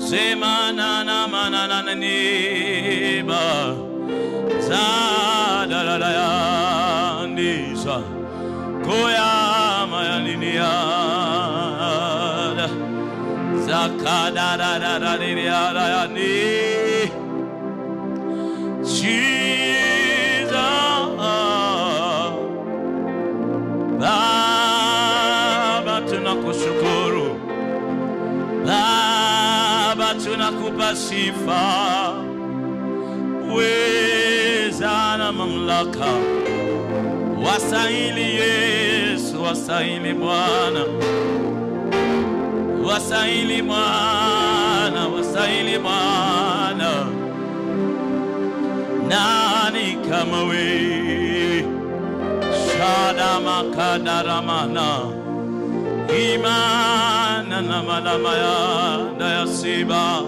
Semana na manana na niba za da da da ya ndisa koya maya linia zaka da da da da linia da ya ni Jesus Baba tunakushukuru Baba tunakupa sifa weza na mamlaka wastahili Yesu wastahili Bwana wastahili Bwana wastahili Bwana nani kama we shada makadaramana imana na malamaya dayasiba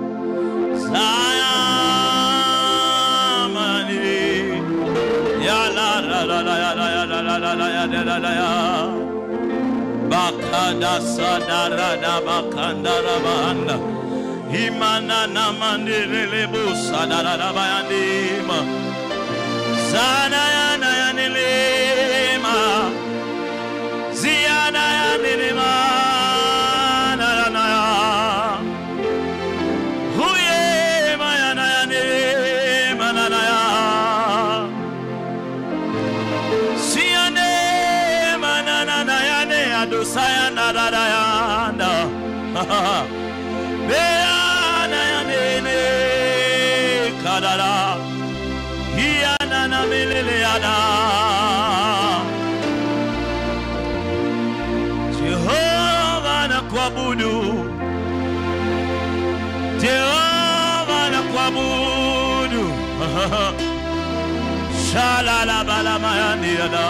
sayamani ya la la la la ya la ya la la la la ya la la la ya bakada sadara da bakandara bahanda imana na mandelele busa da da da bayandima sana ya na ya nilima ziada ya nilima na na na ya huye maya na ya nilima na na ya siane manana na ya ne ya dosaya na da da ya da Beana ya nene kadara Hiana na milele ada Jehova na kuabudu Jehova na kuabudu Shalala bala mayani ada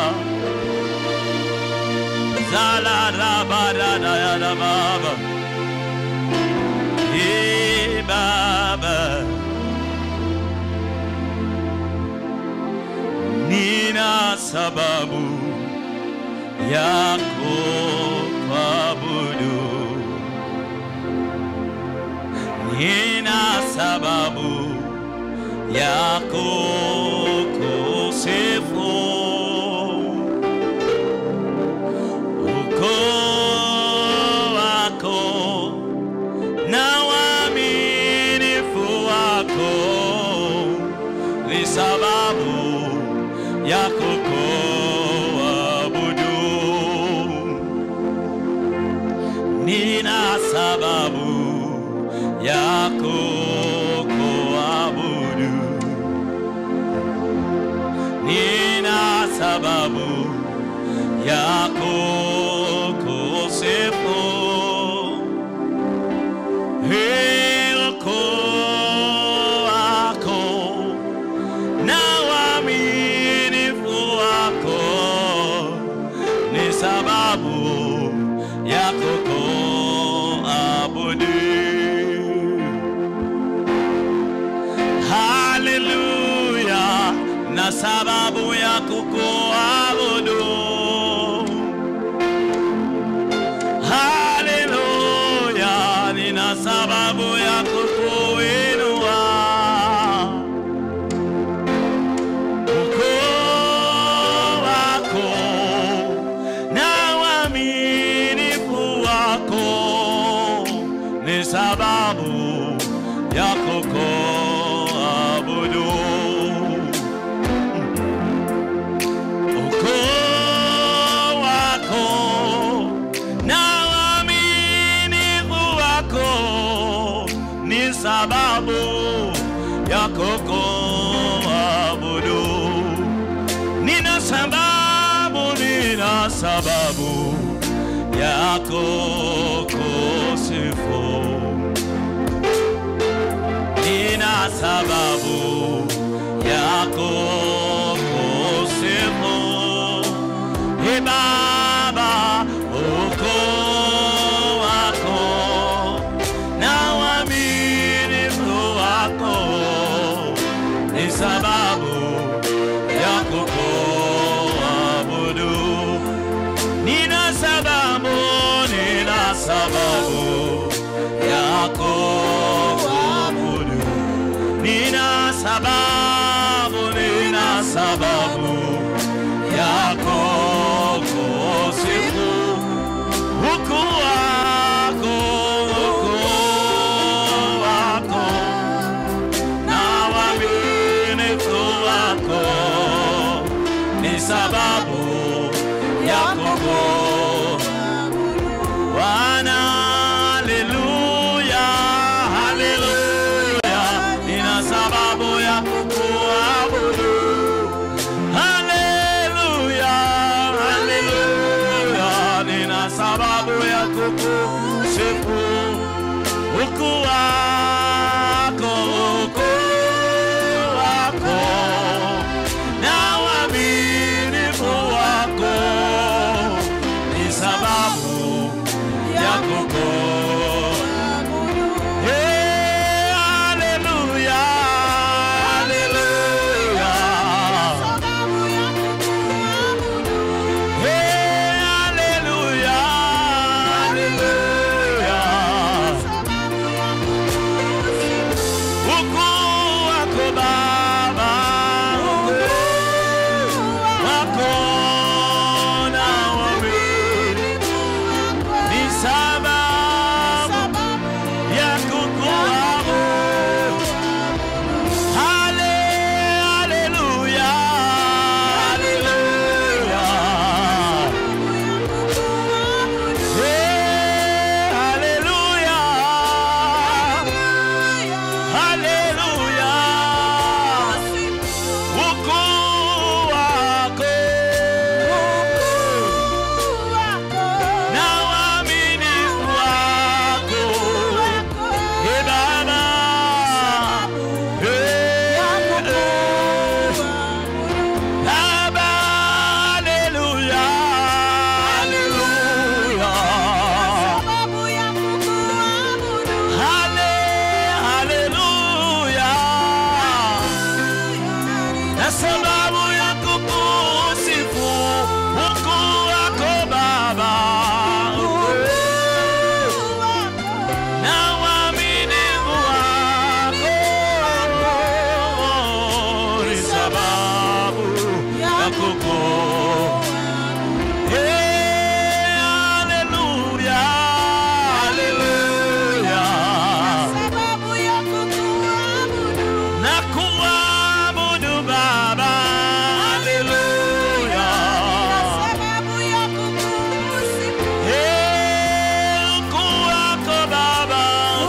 Zala rabada da ya da baba Ee Baba, nina sababu ya kuabudu, nina sababu ya kukusifu ukoo wako na uaminifu wako ni sababu ya kukuabudu. Nina sababu ya kukuabudu. Nina sababu ya kukusifu. Hilko wako na uaminifu wako ni sababu ya kukuabudu. Haleluya, na sababu ya kukuabudu. Haleluya, nina sababu ya kukuinua. Ukoo wako na uaminifu wako ni sababu ya kukuabudu. Ukoo wako na uaminifu wako ni sababu ya kukuabudu. Nina sababu, nina sababu ya kukusifu. Nina sababu ya kukusifu. Ee Baba, ukoo wako na uaminifu wako ni sababu ya kukuabudu. Nina sababu, nina sababu ya kukuabudu. sababu ya kukuu Bwana, haleluya, haleluya, nina sababu ya kuabudu. Haleluya, haleluya, nina sababu ya kukusifu. Ukuu wako, ukuu wako, na uaminifu wako ni sababu ya kukuabudu. Hey, haleluya, haleluya. Hey, haleluya, haleluya. Ukuu wako Baba, ukuu wako na uaminifu ni sababu ya kukuabudu. Hale, haleluya, haleluya. Hey, haleluya, haleluya. Ukuu wako na uaminifu wako. Hey, Baba. Hey, Baba, haleluya, haleluya. Hale, haleluya. Na sababu ya kukusifu ukuu wako Baba, na uaminifu wako ni sababu ya kukusifu. Hey, haleluya, haleluya. Na kuabudu Baba, haleluya. Hey, ukuu wako Baba,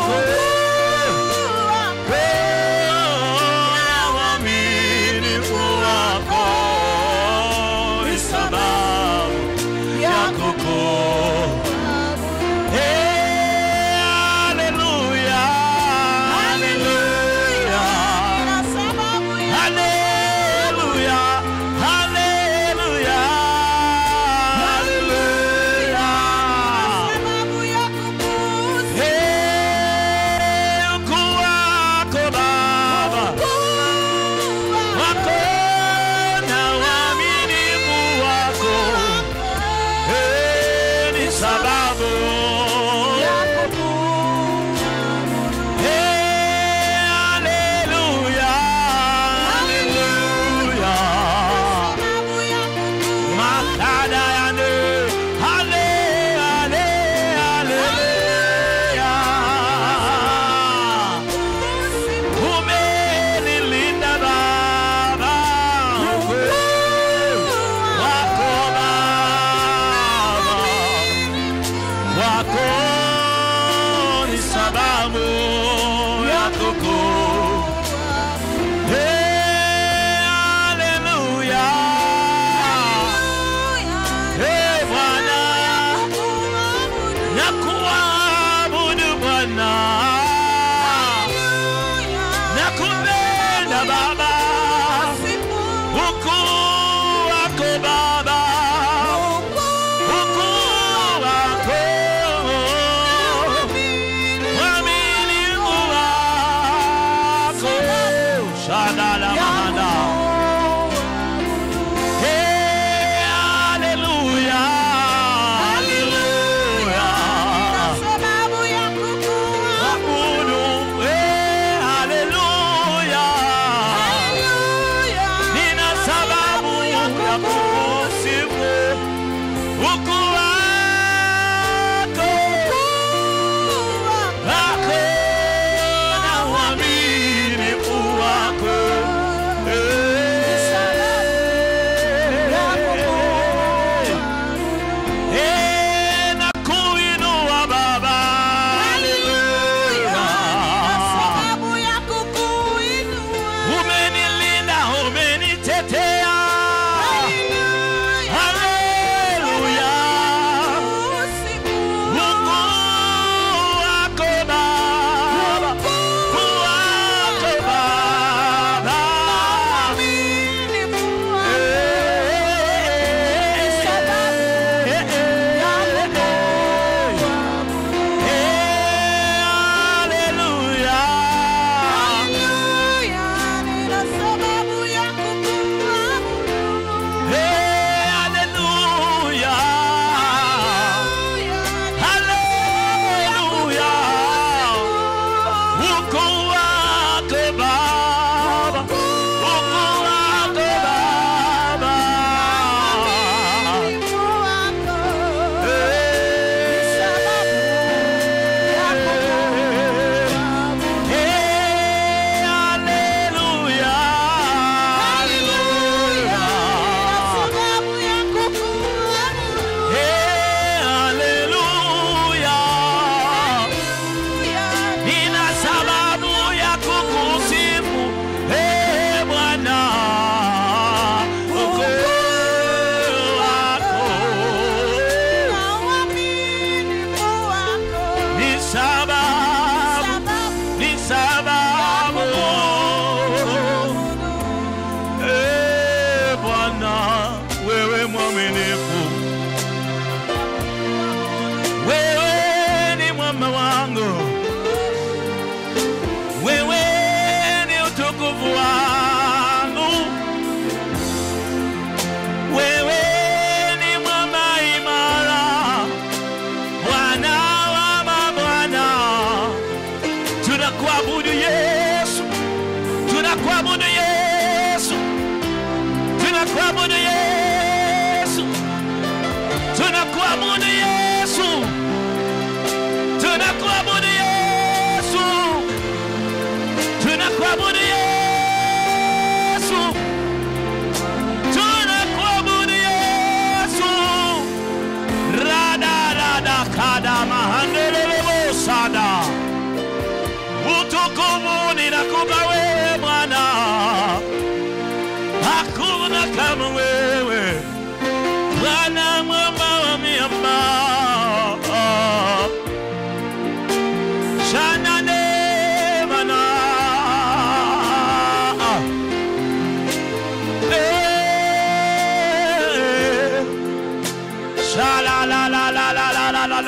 uaminifu wako ni sababu ya kukuabudu. Hey, haleluya, haleluya. Haleluya, haleluya, haleluya. Hey, ukuu wako Baba, wako na uaminifu wako, hey, ni sababu Hey, haleluya, haleluya. Makada yande, hale, hale, haleluya. Umenilinda Baba, wako Baba, wako ni sababu ya kukuu. Hey, haleluya. Hey,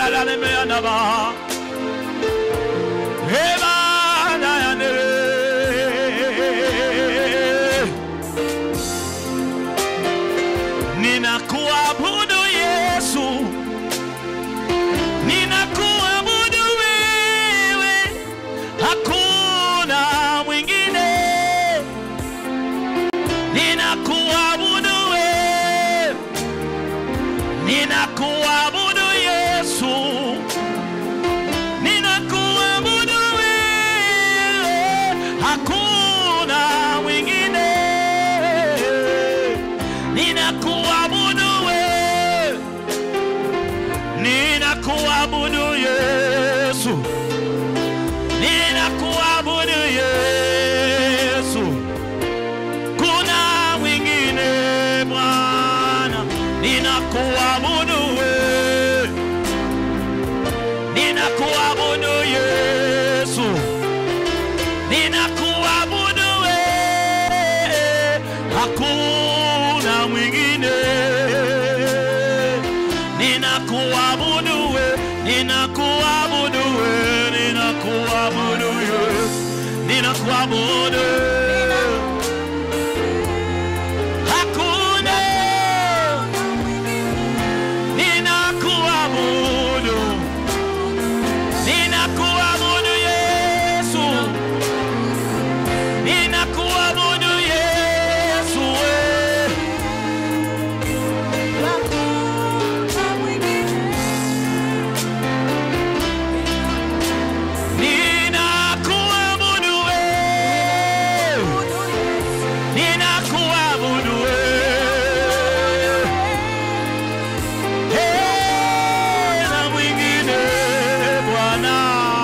Saralemeanaba. Emanayane. Ninakuabudu Yesu, ninakuabudu wewe, hakuna mwingine. Ninakuabudu wewe, ninakuabudu Yesu, ninakuabudu wewe, hakuna mwingine. Ninakuabudu wewe, ninakuabudu Yesu, ninakuabudu Yesu, kuna mwingine Bwana, ninakuabudu wewe, ninakuabudu Yesu, ninakuabudu wewe, hakuna mwingine. Ninakuabudu wewe, ninakuabudu wewe, ninakuabudu wewe, ninakuabudu hakuna ninakuabudu ninakuabudu Yesu ninakuabudu Yesu we. ninakuabudu we. ninakuabudu we. Hey, na mwingine Bwana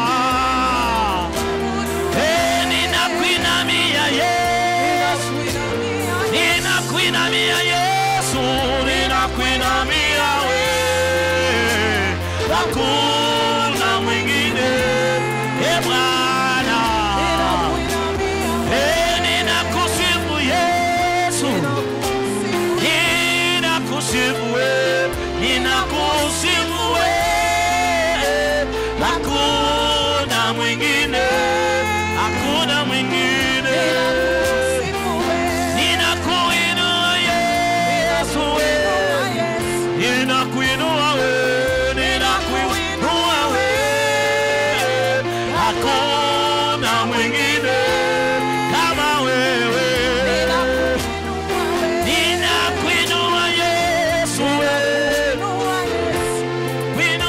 Hey, ninakuinamia Yesu ninakuinamia Yesu, ninakuinamia we, hakuna mwingine e Bwana. E, ninakusifu Yesu, ninakusifu we, ninakusifu we, hakuna mwingine, hakuna mwingine. Ninakuinua Yesu we, ninakuinua we, ninakuinua we, hakuna mwingine kama wewe. Ninakuinua Yesu we,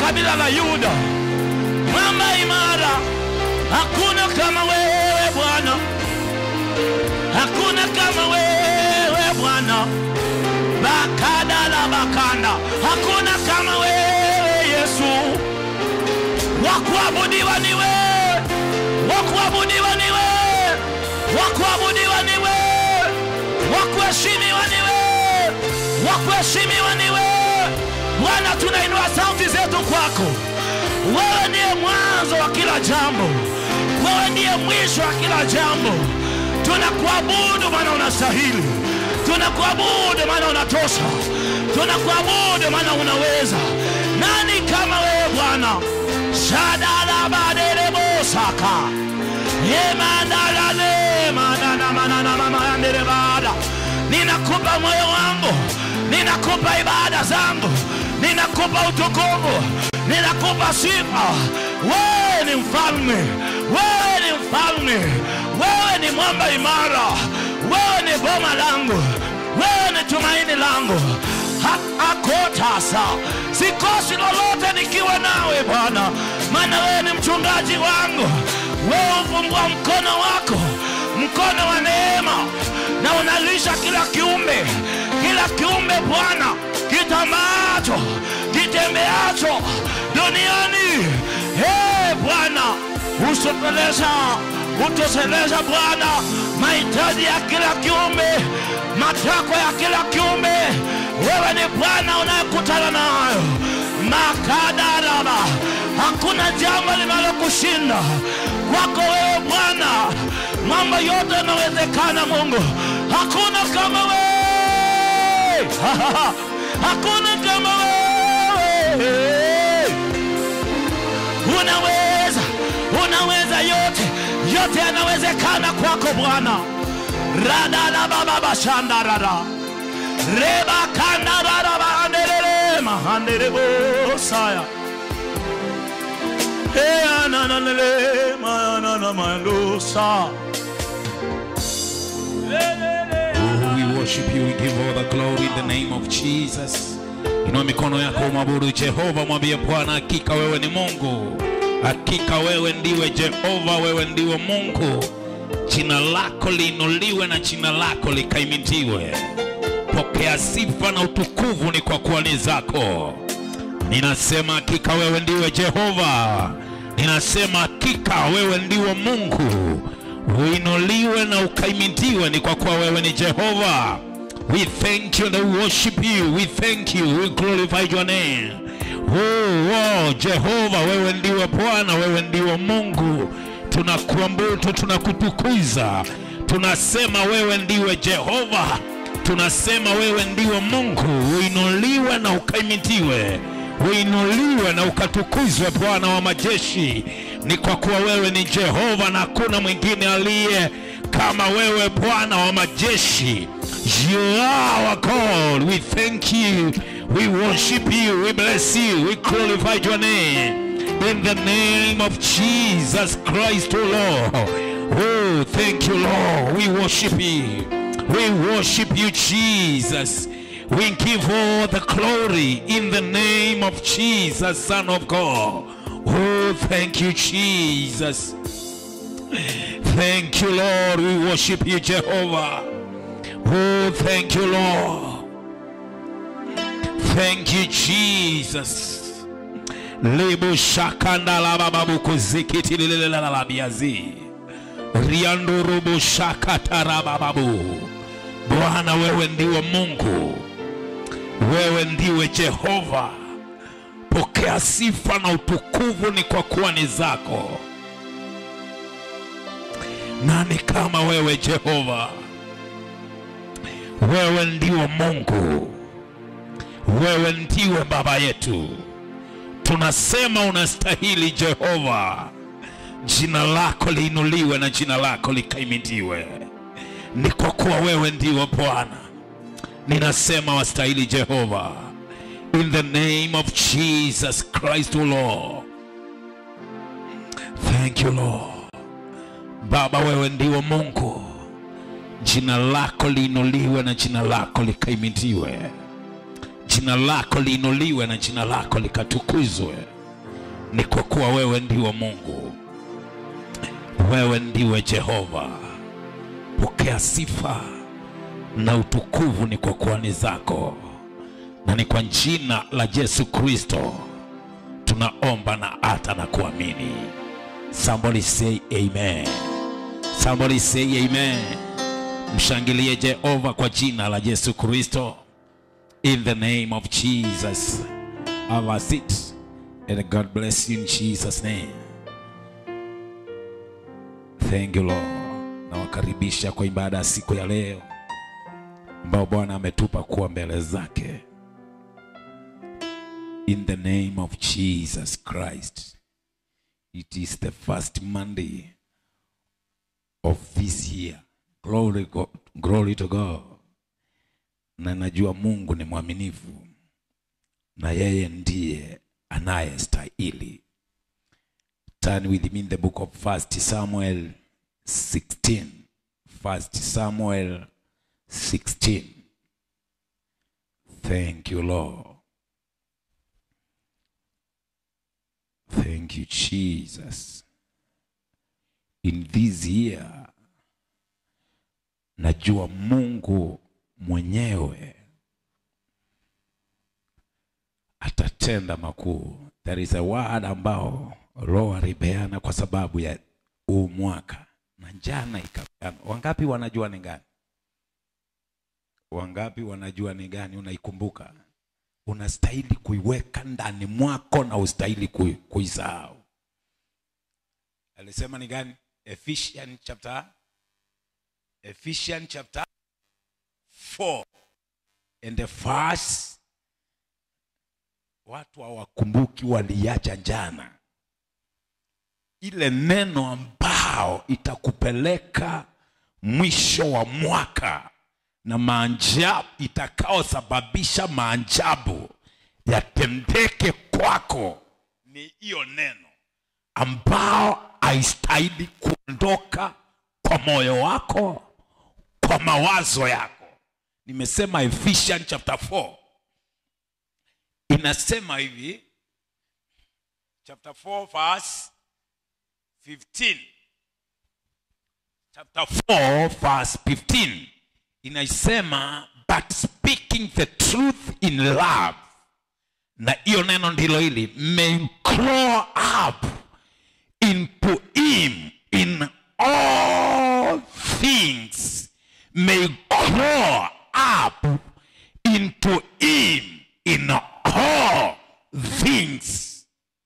kabila la Yuda, mwamba imara. Hakuna kama wewe Bwana, hakuna kama wewe Bwana. Bakada la bakanda, hakuna kama wewe Yesu. Wakuabudiwa ni wewe, wakuabudiwa ni wewe, wakuabudiwa ni wewe, wakuheshimiwa ni wewe, wakuheshimiwa ni wewe. Bwana, tunainua sauti zetu kwako. Wewe ndiye mwanzo wa kila jambo, wewe ndiye mwisho wa kila jambo. Tunakuabudu maana unastahili, tunakuabudu maana unatosha, tunakuabudu maana unaweza. Nani kama wewe Bwana? shadalabaderebosaka emandalale manana manana mamayanderebada ninakupa moyo wangu ninakupa ibada zangu ninakupa utukufu ninakupa sifa wewe ni mfalme wewe ni mfalme wewe ni mwamba imara wewe ni boma langu wewe ni tumaini langu Ha- akotasa sikosi lolote nikiwa nawe bwana maana wewe ni mchungaji wangu wewe ufungua mkono wako mkono wa neema na unalisha kila kiumbe kila kiumbe bwana kitambacho kitembeacho duniani hey, bwana usopeleza utosheleza bwana mahitaji ya kila kiumbe matakwa ya kila kiumbe wewe ni bwana unayekutana nayo makadaraba hakuna jambo linalokushinda kwako wewe bwana mambo yote yanawezekana mungu hakuna kama wewe hakuna kama wewe unaweza unaweza yote yote yanawezekana kwako bwana radalabababashandarada rebakandararabaanderere mahanderebosaya eanananele mayananamandosa Oh, we worship you, we give all the glory in the name of Jesus. Inua mikono yako umwabudu Jehova, mwambie Bwana, hakika wewe ni Mungu, hakika wewe ndiwe Jehova, wewe ndiwe Mungu. Jina lako liinuliwe na jina lako likaimitiwe. Pokea sifa na utukufu ni kwa kuwa ni zako. Ninasema hakika wewe ndiwe Jehova, ninasema hakika wewe ndiwe Mungu. Uinuliwe na ukaimitiwe ni kwa kuwa wewe ni Jehova. We thank you and we worship you. We thank you. We glorify your name. Oh, oh, Jehova, wewe ndiwe Bwana, wewe ndiwe Mungu. Tunakuabudu, tunakutukuza, tunasema wewe ndiwe Jehova, tunasema wewe ndiwe Mungu. Uinuliwe na ukaimitiwe, uinuliwe na ukatukuzwe, Bwana wa majeshi. Ni kwa kuwa wewe ni Jehova na hakuna mwingine aliye kama wewe, Bwana wa majeshi. You are our God. We thank you. We worship you. We bless you. We glorify your name. In the name of Jesus Christ, O Lord. Oh, thank you, Lord. We worship you. We worship you, Jesus. We give all the glory in the name of Jesus, Son of God. Oh, thank you, Jesus. Thank you, Lord. We worship you, Jehovah. Oh, thank you, Lord. Thank you, Jesus. Lebo shakanda la bababu kuzikiti lile la la biazi. Riando robo shakatara bababu. Bwana wewe ndiwe Mungu. Wewe ndiwe Jehova. Pokea sifa na utukufu ni kwa kuwa ni zako. Nani kama wewe Jehova? Wewe ndiwe Mungu, wewe ndiwe Baba yetu. Tunasema unastahili Jehova, jina lako liinuliwe na jina lako likaimitiwe. Ni kwa kuwa wewe ndiwe Bwana. Ninasema wastahili Jehova, in the name of Jesus Christ, O Lord. Thank you Lord. Baba, wewe ndiwe Mungu jina lako liinuliwe na jina lako likaimitiwe, jina lako liinuliwe na jina lako likatukuzwe. ni kwa kuwa wewe ndiwe Mungu, wewe ndiwe Jehova. Pokea sifa na utukufu ni kwa kuwa ni zako, na ni kwa jina la Yesu Kristo tunaomba na hata na kuamini. Somebody say amen. Somebody say amen. Mshangilie Jehova kwa jina la Yesu Kristo. In the name of Jesus. Have a seat. And God bless you in Jesus name. Thank you Lord. Nawakaribisha kwa ibada ya siku ya leo ambao Bwana ametupa kuwa mbele zake. In the name of Jesus Christ. It is the first Monday of this year. Glory, God, glory to God. Na najua Mungu ni mwaminifu na yeye ndiye anayestahili. Turn with me in the book of First Samuel 16. First Samuel 16. Thank you, Lord. Thank you, Jesus. In this year, najua Mungu mwenyewe atatenda makuu. There is a word ambao Roho alipeana kwa sababu ya huu mwaka na jana ikapeana. Wangapi wanajua ni gani? Wangapi wanajua ni gani? Unaikumbuka? Unastahili kuiweka ndani mwako na ustahili kui- kuisahau. Alisema ni gani? Ephesians chapter Ephesians chapter 4 and the verse watu hawakumbuki waliacha jana ile neno ambao itakupeleka mwisho wa mwaka na maajabu itakaosababisha maajabu yatendeke kwako ni hiyo neno ambao haistahili kuondoka kwa moyo wako kwa mawazo yako nimesema Ephesians chapter 4 inasema hivi chapter 4 verse 15 chapter 4 verse 15 inaisema but speaking the truth in love na hiyo neno ndilo hili may grow up into him in all things may grow up into him in all things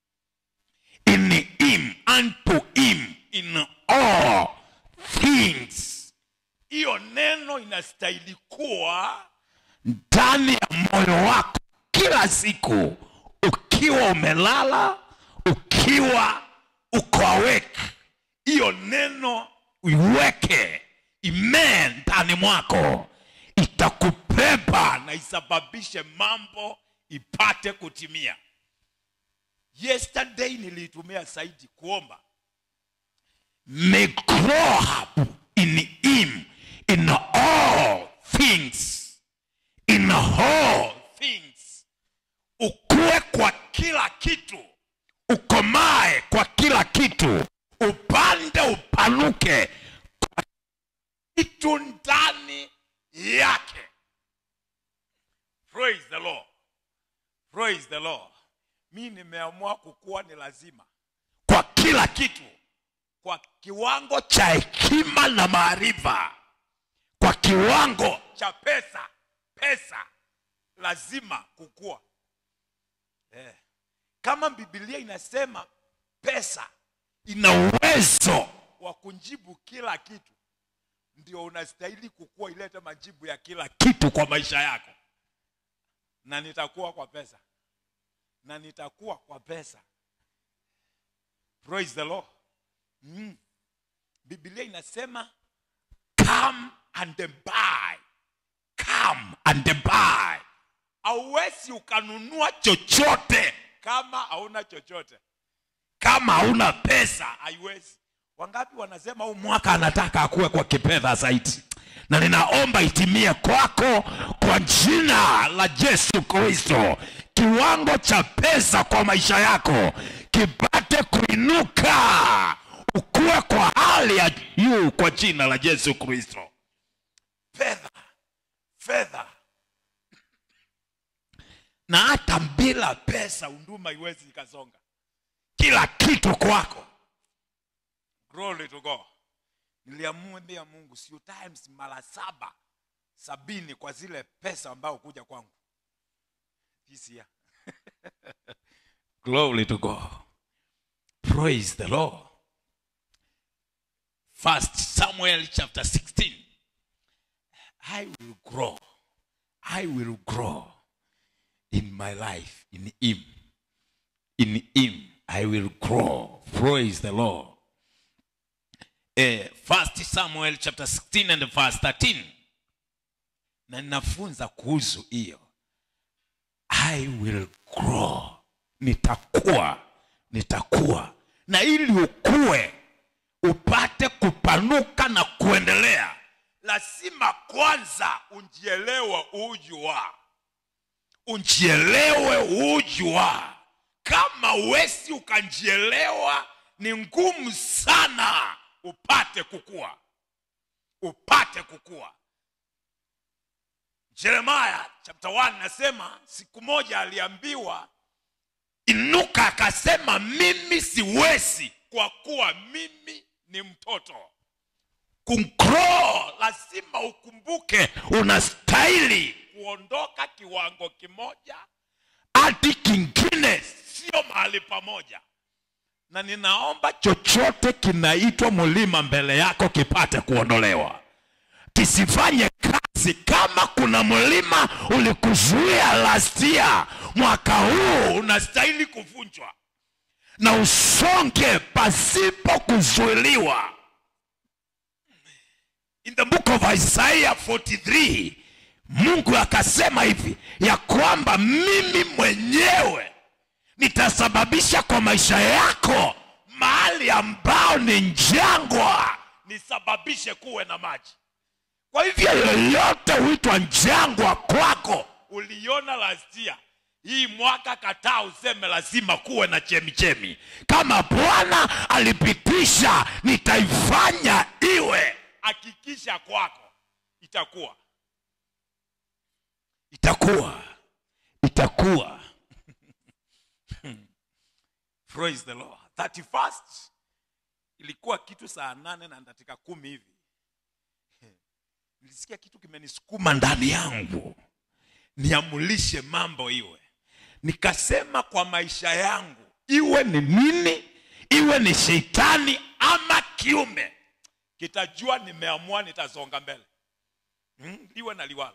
in him unto him in all things hiyo neno inastahili kuwa ndani ya moyo wako kila siku ukiwa umelala ukiwa uko awake hiyo neno uiweke imee ndani mwako itakubeba na isababishe mambo ipate kutimia yesterday niliitumia zaidi kuomba may grow up in him in all things in all things ukue kwa kila kitu ukomae kwa kila kitu upande upanuke kwa kitu ndani yake praise the lord praise the lord mi nimeamua kukuwa ni lazima kwa kila kitu kwa kiwango cha hekima na maarifa kwa kiwango cha pesa pesa lazima kukua eh. kama bibilia inasema pesa ina uwezo wa kujibu kila kitu ndio unastahili kukua ilete majibu ya kila kitu kwa maisha yako na nitakuwa kwa pesa na nitakuwa kwa pesa praise the lord mm. biblia inasema come and buy come and buy hauwezi ukanunua chochote kama hauna chochote kama hauna pesa haiwezi wangapi wanasema huu mwaka anataka akuwe kwa kipedha zaidi na ninaomba itimie kwako kwa jina la yesu kristo kiwango cha pesa kwa maisha yako kipate kuinuka ukue kwa hali ya juu kwa jina la yesu kristo fedha fedha na hata bila pesa huduma iwezi ikasonga kila kitu kwako glory to god niliamwambia mungu siu times mara saba sabini kwa zile pesa ambayo kuja kwangu this year glory to god praise the lord first samuel chapter 16 i will grow i will grow in my life in him in him i will grow praise the lord eh, first samuel chapter 16 and verse 13 na ninafunza kuhusu hiyo i will grow nitakuwa nitakuwa na ili ukue upate kupanuka na kuendelea lazima kwanza unjielewe ujua unjielewe ujua kama wesi ukanjielewa ni ngumu sana upate kukua upate kukua jeremaya chapter 1 nasema siku moja aliambiwa inuka akasema mimi siwezi kwa kuwa mimi ni mtoto kugrow lazima ukumbuke unastahili kuondoka kiwango kimoja hadi kingine sio mahali pamoja na ninaomba chochote kinaitwa mlima mbele yako kipate kuondolewa kisifanye kazi kama kuna mlima ulikuzuia last year mwaka huu unastahili kuvunjwa na usonge pasipo kuzuiliwa in the book of isaiah 43 mungu akasema hivi ya kwamba mimi mwenyewe nitasababisha kwa maisha yako mahali ambao ni njangwa nisababishe kuwe na maji kwa hivyo yoyote huitwa njangwa kwako uliona lastia hii mwaka kataa useme lazima kuwe na chemichemi kama bwana alipitisha nitaifanya iwe hakikisha kwako itakuwa itakuwa itakuwa praise the lord 31st ilikuwa kitu saa nane na dakika kumi hivi nilisikia kitu kimenisukuma ndani yangu niamulishe mambo iwe nikasema kwa maisha yangu iwe ni nini iwe ni sheitani ama kiume kitajua nimeamua nitasonga mbele hmm? liwe na liwalo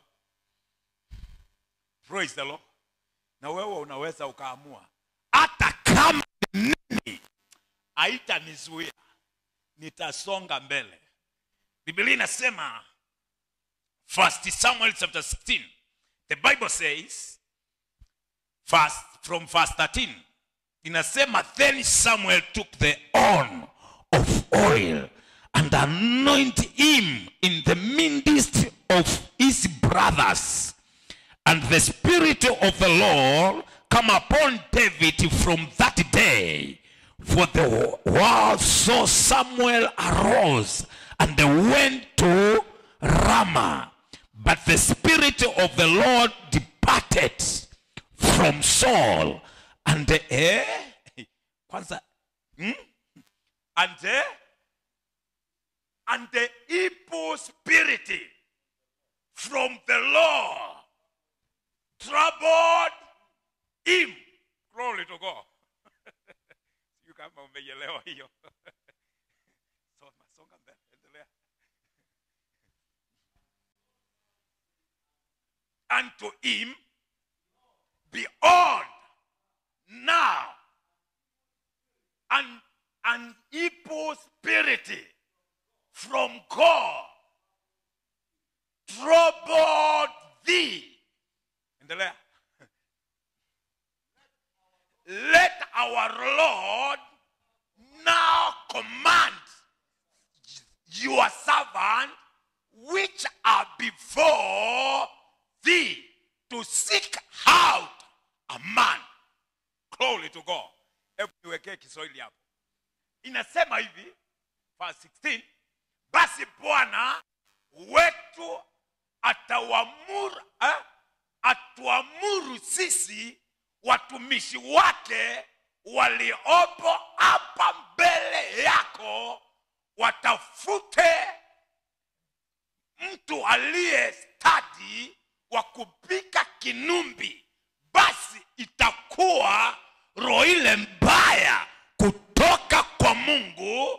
praise the lord na wewe unaweza ukaamua hata kama ni nini haitanizuia nitasonga mbele biblia inasema first samuel chapter 16 the bible says first, from verse 13 inasema then samuel took the horn of oil and anoint him in the midst of his brothers and the spirit of the lord come upon david from that day for the world saw samuel arose and went to ramah but the spirit of the lord departed from saul and eh, kwanza hmm? and eh, and the evil spirit from the Lord troubled him. Glory to God. Sijui kama umeielewa hiyo. Soma, songa mbele, endelea. Unto him, behold, now an, an evil spirit from God troubled thee. Endelea. Let our Lord now command your servant which are before thee to seek out a man glory to god hebu niwekee kiswahili hapo inasema hivi verse 16 basi bwana wetu atawamuru eh? atuamuru sisi watumishi wake waliopo hapa mbele yako watafute mtu aliye stadi wa kupika kinumbi basi itakuwa roho ile mbaya kutoka kwa mungu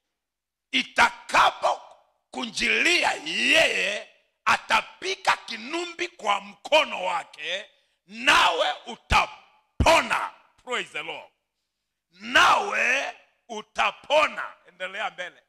itakapokunjilia yeye atapika kinumbi kwa mkono wake nawe utapona praise the lord nawe utapona endelea mbele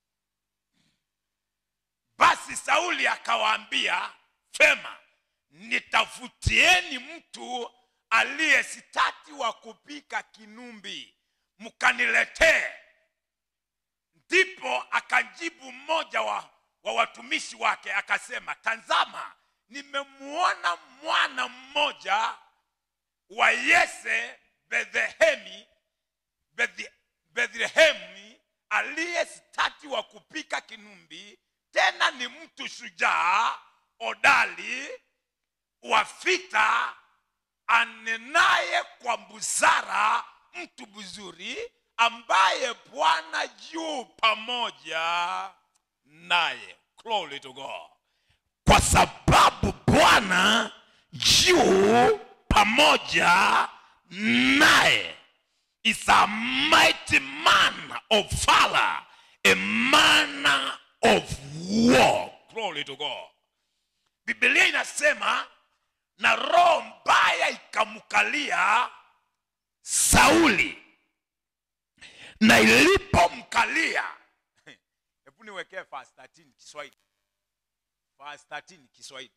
basi sauli akawaambia fema nitafutieni mtu aliye sitati wa kupika kinumbi mkaniletee ndipo akajibu mmoja wa, wa watumishi wake akasema tazama nimemuona mwana mmoja wa yese bethlehemi Bethi- bethlehemi aliye stati wa kupika kinumbi tena ni mtu shujaa odali wa vita anenaye kwa busara mtu mzuri ambaye bwana juu pamoja naye glory to god kwa sababu bwana juu pamoja naye is a mighty man of valor a man of war glory to god biblia inasema na roho mbaya ikamkalia sauli na ilipomkalia hebu niwekee verse 13 kiswahili verse 13 kiswahili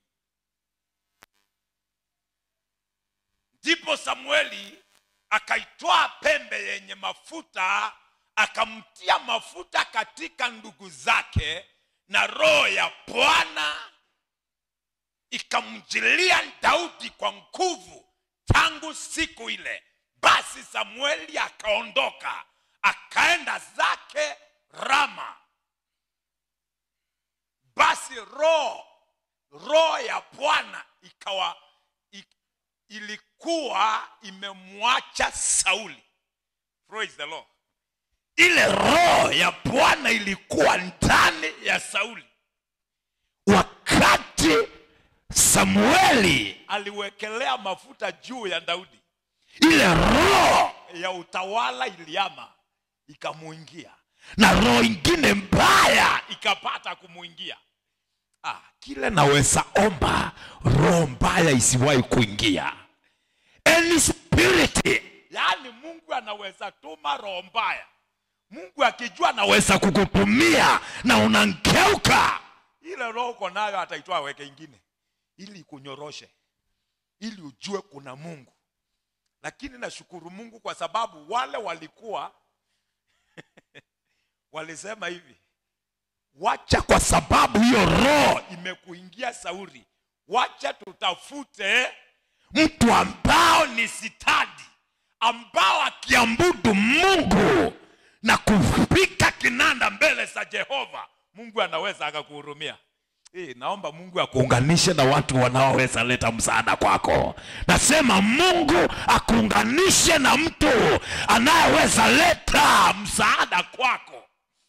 ndipo samueli akaitwaa pembe yenye mafuta akamtia mafuta katika ndugu zake na roho ya bwana ikamjilia daudi kwa nguvu tangu siku ile basi samueli akaondoka akaenda zake rama basi roho roho ya bwana ikawa i- ilikuwa imemwacha sauli praise the lord ile roho ya bwana ilikuwa ndani ya sauli wakati samueli aliwekelea mafuta juu ya daudi ile roho ya utawala iliama ikamuingia na roho ingine mbaya ikapata kumuingia ah, kile naweza omba roho mbaya isiwahi kuingia any spirit yaani mungu anaweza tuma roho mbaya mungu akijua anaweza kukutumia na unangeuka ile roho uko nayo ataitwa weke ingine ili ikunyoroshe ili ujue kuna mungu lakini nashukuru mungu kwa sababu wale walikuwa walisema hivi wacha kwa sababu hiyo roho imekuingia sauri wacha tutafute mtu ambao ni sitadi ambao akiambudu mungu na kupika kinanda mbele za jehova mungu anaweza akakuhurumia Hey, naomba mungu akuunganishe na watu wanaoweza leta msaada kwako nasema mungu akuunganishe na mtu anayeweza leta msaada kwako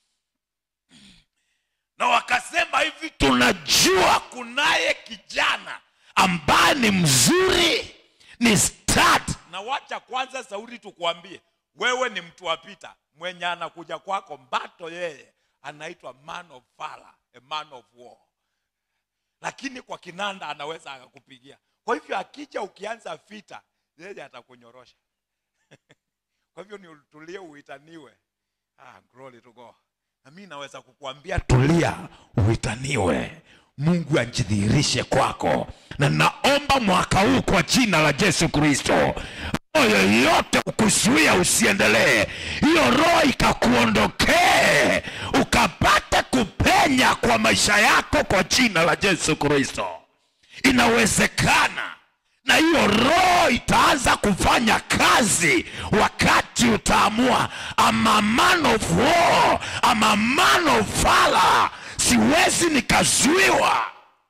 na wakasema hivi tunajua kunaye kijana ambaye ni mzuri ni start na wacha kwanza sauri tukuambie wewe ni mtu wa pita mwenye anakuja kwako mbato yeye anaitwa man of valor, a man of war lakini kwa kinanda anaweza akakupigia kwa hivyo akija ukianza vita yeye atakunyorosha kwa hivyo ni utulie uitaniwe ah, glory to God. na mi naweza kukuambia tulia uitaniwe mungu ajidhihirishe kwako na naomba mwaka huu kwa jina la yesu kristo roho yoyote ukuzuia usiendelee hiyo roho ikakuondokee ukapate kupenya kwa maisha yako kwa jina la yesu kristo inawezekana na hiyo roho itaanza kufanya kazi wakati utaamua ama man of war ama man of valor siwezi nikazuiwa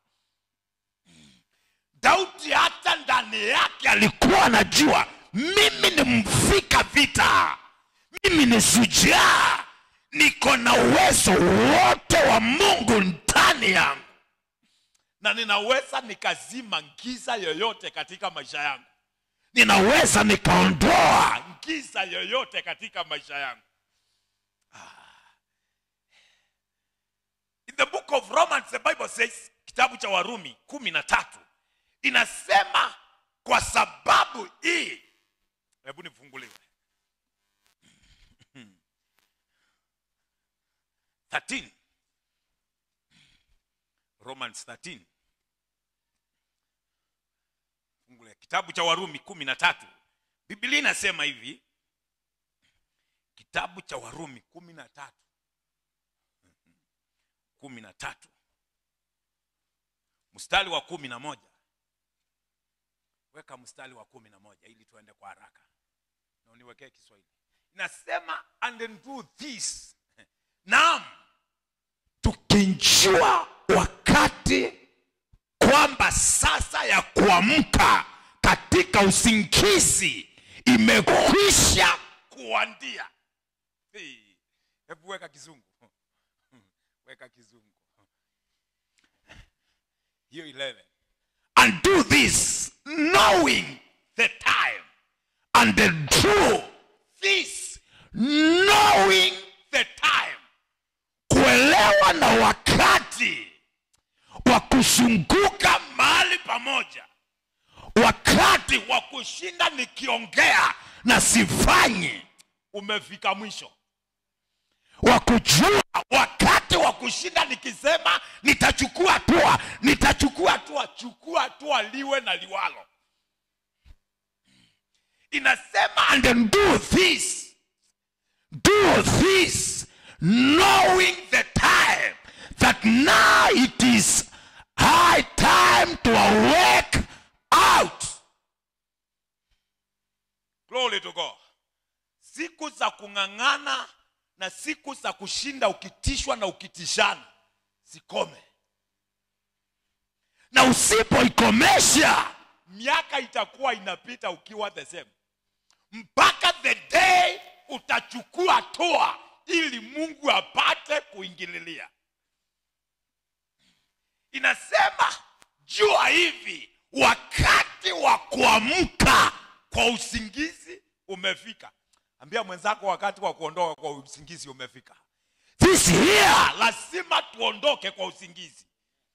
daudi hata ndani yake alikuwa anajua mimi ni mfika vita mimi ni shujaa niko na uwezo wote wa mungu ndani yangu na ninaweza nikazima giza yoyote katika maisha yangu ninaweza nikaondoa giza yoyote katika maisha yangu Ah. in the book of romans the bible says kitabu cha warumi kumi na tatu inasema kwa sababu hii hebu nifunguliwe 13 romans 13 fungulia kitabu cha warumi kumi na tatu biblia inasema hivi kitabu cha warumi kumi na tatu kumi na tatu mstari wa kumi na moja weka mstari wa kumi na moja ili tuende kwa haraka na uniwekee kiswahili inasema and do this naam tukinjua wakati kwamba sasa ya kuamka katika usingizi imekwisha kuandia Hey, hebu weka kizungu weka kizungu hiyo 11 and do this knowing the time and do this knowing the time kuelewa na wakati wa kuzunguka mahali pamoja wakati wa kushinda nikiongea na sifanyi umefika mwisho wa kujua wakati wa kushinda nikisema nitachukua hatua nitachukua hatua chukua hatua liwe na liwalo inasema and then do this do this knowing the time that now it is high time to awake out glory to god siku za kung'ang'ana na siku za kushinda ukitishwa na ukitishana zikome na usipoikomesha miaka itakuwa inapita ukiwa the same mpaka the day utachukua hatua ili mungu apate kuingililia inasema jua hivi wakati wa kuamka kwa usingizi umefika ambia mwenzako wakati wa kuondoka kwa usingizi umefika this here lazima tuondoke kwa usingizi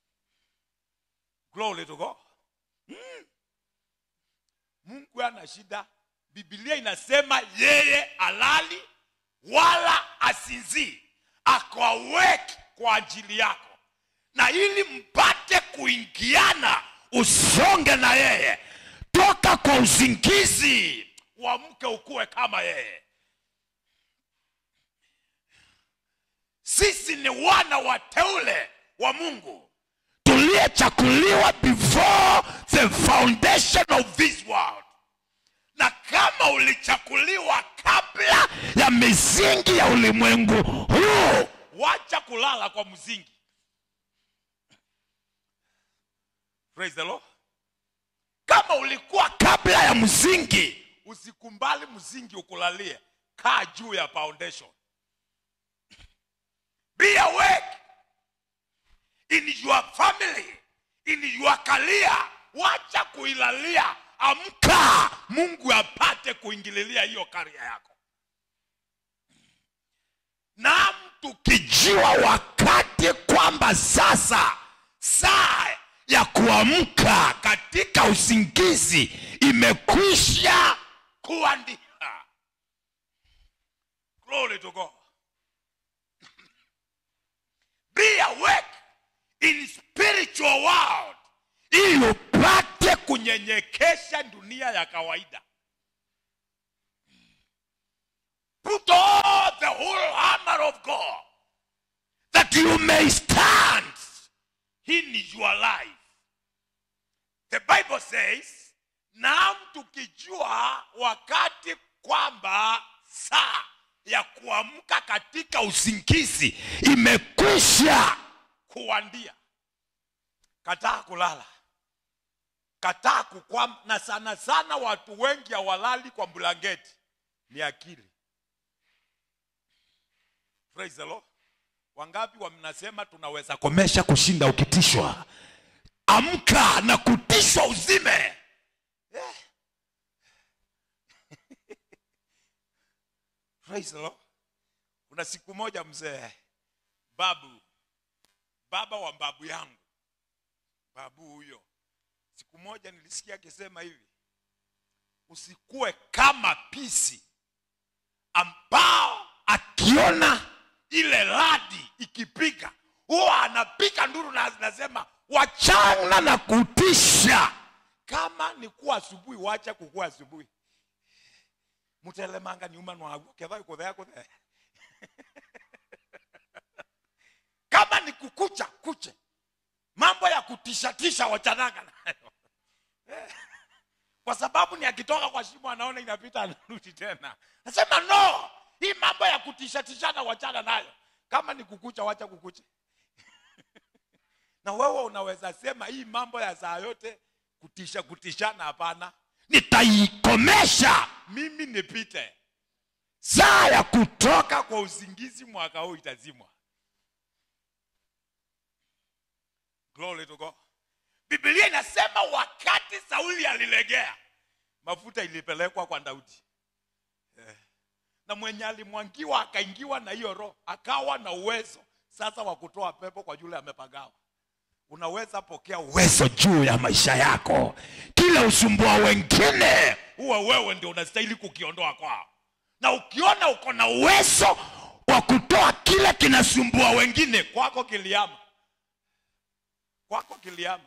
glory to god mm. mungu ana shida bibilia inasema yeye alali wala asinzii ako awake kwa ajili yako na ili mpate kuingiana usonge na yeye toka kwa usingizi uamke ukuwe kama yeye sisi ni wana wateule wa mungu tuliyechakuliwa before the foundation of this world na kama ulichakuliwa kabla ya misingi ya ulimwengu huu wacha kulala kwa msingi Praise the Lord. kama ulikuwa kabla ya msingi usikumbali msingi ukulalie kaa juu ya foundation be awake in your family in your career wacha kuilalia amka mungu apate kuingililia hiyo karia yako na tukijua wakati kwamba sasa saa ya kuamka katika usingizi imekwisha kuandika glory to god be awake in spiritual world ili upate kunyenyekesha dunia ya kawaida put on the whole armor of god that you may stand in your life the bible says naam tukijua wakati kwamba saa ya kuamka katika usingizi imekwisha kuwandia kataa kulala kataa kukwama na sana sana watu wengi hawalali kwa blanketi ni akili praise the lord wangapi wamnasema tunaweza komesha kushinda ukitishwa amka na kutishwa uzime Eh. praise the lord kuna siku moja mzee babu baba wa babu yangu babu huyo siku moja nilisikia akisema hivi usikuwe kama pisi ambao akiona ile radi ikipiga huwa anapiga nduru na anasema wachana na kutisha kama ni kuwa asubuhi wacha kukuwa asubuhi mutelemanga nyuma nwaguo ketha kuthea kuthea kama ni kukucha kuche mambo ya kutishatisha wachananga nayo Eh. kwa sababu ni akitoka kwa shimo anaona inapita anarudi tena nasema no hii mambo ya kutishatishana wachana nayo kama ni kukucha wacha kukucha na wewe unaweza sema hii mambo ya saa yote kutisha kutishana hapana nitaikomesha mimi nipite saa ya kutoka kwa usingizi mwaka huu itazimwa glory to God. biblia inasema wakati sauli alilegea mafuta ilipelekwa kwa daudi Eh. na mwenye alimwangiwa akaingiwa na hiyo roho akawa na uwezo sasa wa kutoa pepo kwa yule amepagawa unaweza pokea uwezo juu ya maisha yako kile usumbua wengine huwa wewe ndio unastahili kukiondoa kwao na ukiona uko na uwezo wa kutoa kile kinasumbua wengine kwako kiliama kwako kiliama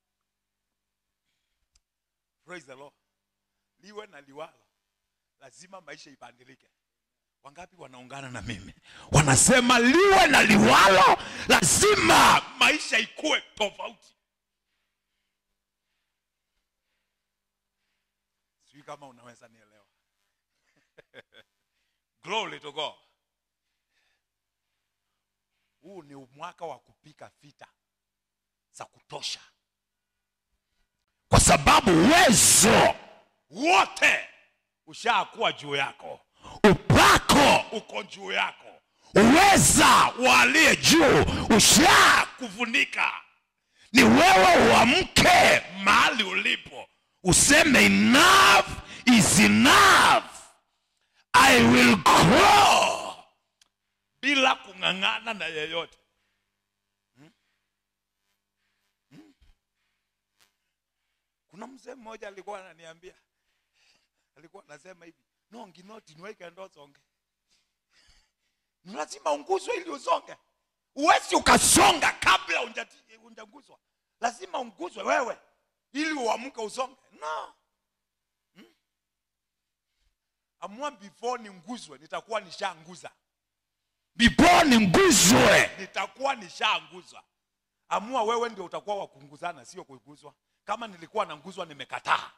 praise the lord liwe na liwalo lazima maisha ibadilike wangapi wanaungana na mimi wanasema liwe na liwalo lazima maisha ikuwe tofauti sijui kama unaweza nielewa glory to god huu ni mwaka wa kupika vita za kutosha kwa sababu uwezo wote ushakuwa juu yako upako uko juu yako uweza wa aliye juu ushakufunika ni wewe uamke mahali ulipo useme enough is enough i will grow bila kung'ang'ana na yeyote Hmm? Hmm? kuna mzee mmoja alikuwa ananiambia alikuwa anasema hivi no nginoti niweke ndo songe ni lazima unguzwe ili usonge uwezi ukasonga kabla unjati- unjaguzwa lazima unguzwe wewe ili uamke usonge no Hmm? amua before ninguzwe nitakuwa nishaanguza before ninguzwe nitakuwa nishaanguza amua wewe ndio utakuwa wa kunguzana sio kuiguzwa kama nilikuwa nanguzwa nimekataa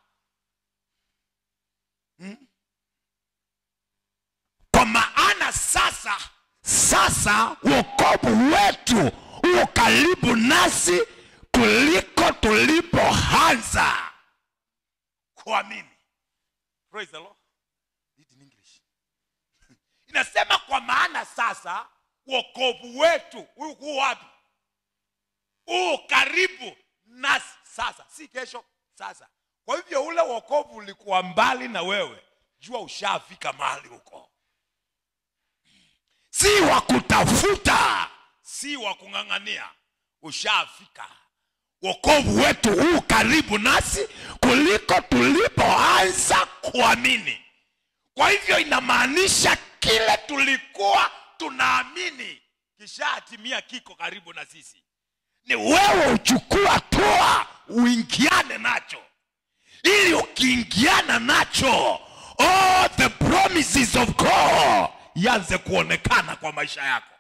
kwa maana sasa sasa wokovu wetu uko karibu nasi kuliko tulipoanza kuamini praise the lord Read in english inasema kwa maana sasa wokovu wetu huu wapi huu karibu nasi sasa si kesho sasa kwa hivyo ule wokovu ulikuwa mbali na wewe jua ushafika mahali huko si wa kutafuta si wa kung'ang'ania ushafika wokovu wetu huu karibu nasi kuliko tulipoanza kuamini kwa hivyo inamaanisha kile tulikuwa tunaamini kishatimia kiko karibu na sisi ni wewe uchukua hatua uingiane nacho ili ukiingiana nacho all the promises of god yanze kuonekana kwa maisha yako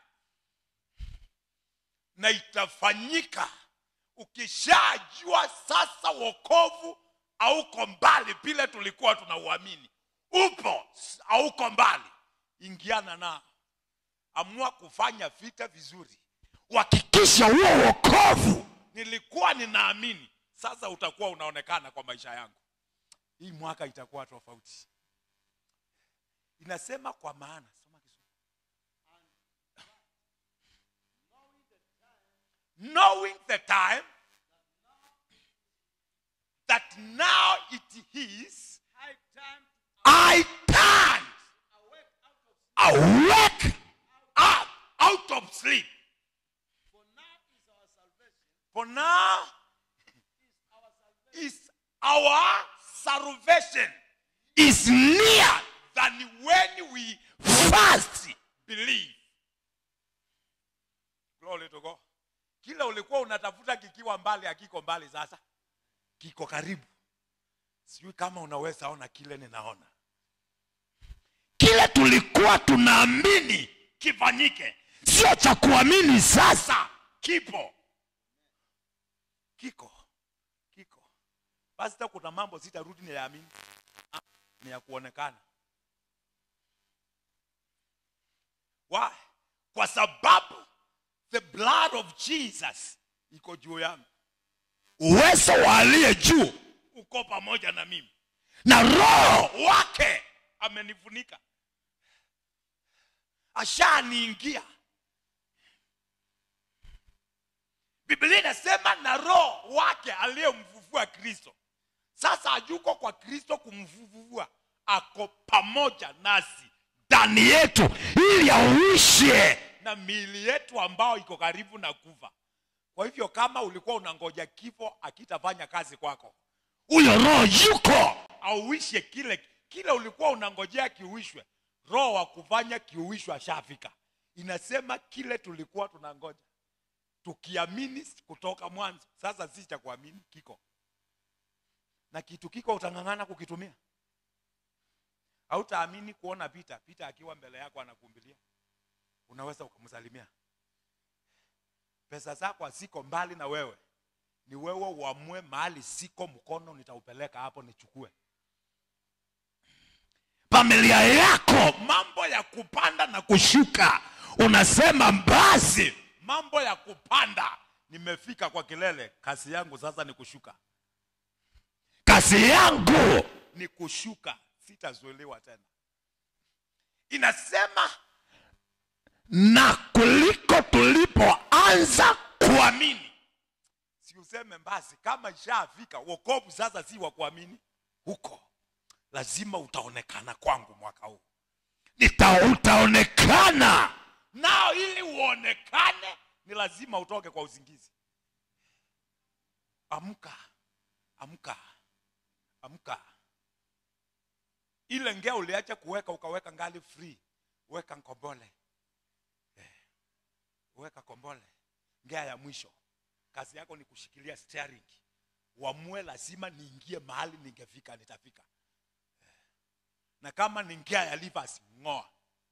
na itafanyika ukishajua sasa wokovu hauko mbali vile tulikuwa tunauamini upo s- hauko mbali ingiana nao amua kufanya vita vizuri uhakikisha huo wokovu nilikuwa ninaamini sasa utakuwa unaonekana kwa maisha yangu hii mwaka itakuwa tofauti inasema kwa maana soma Kiswahili. knowing the time that now it is I turned awake up out of sleep. For now is our salvation is near than when we first believe. Glory to God. Kila ulikuwa unatafuta kikiwa mbali hakiko mbali sasa. Kiko karibu. Sijui kama unaweza ona kile ninaona. Kile tulikuwa tunaamini kifanyike, sio cha kuamini sasa, kipo kiko kiko. Basi hata kuna mambo sitarudi niyaamini, Ah, ni ya kuonekana. Why? Kwa sababu the blood of Jesus iko juu yangu, uwezo wa aliye juu uko pamoja na mimi, na roho wake amenifunika, ashaniingia. Biblia inasema na roho wake aliyemfufua Kristo sasa hayuko kwa Kristo kumfufua, ako pamoja nasi ndani yetu, ili auishe na miili yetu ambao iko karibu na kufa. Kwa hivyo kama ulikuwa unangoja kifo akitafanya kazi kwako, huyo roho yuko auishe kile kile ulikuwa unangojea kiuishwe. Roho wa kufanya kiuishwe ashafika. Inasema kile tulikuwa tunangoja tukiamini kutoka mwanzo, sasa si cha kuamini, kiko na kitu kiko, utang'ang'ana kukitumia. Hautaamini kuona Pita Pita akiwa mbele yako anakumbilia, unaweza ukamsalimia. Pesa zako haziko mbali na wewe, ni wewe uamue mahali siko, mkono nitaupeleka hapo nichukue. Familia yako, mambo ya kupanda na kushuka, unasema basi, mambo ya kupanda, nimefika kwa kilele, kazi yangu sasa ni kushuka kazi yangu ni kushuka, sitazuiliwa tena. Inasema na kuliko tulipoanza kuamini. Si useme basi, kama ishafika wokovu sasa, si wa kuamini huko, lazima utaonekana kwangu mwaka huu, nita utaonekana nao. Ili uonekane, ni lazima utoke kwa usingizi. Amka, amka amka. Ile ngea uliacha kuweka ukaweka ngali free, weka kombole eh, weka kombole, ngea ya mwisho. Kazi yako ni kushikilia steering, uamue, lazima niingie mahali ningefika, nitafika eh. Na kama ni ngea ya livers, ng'oa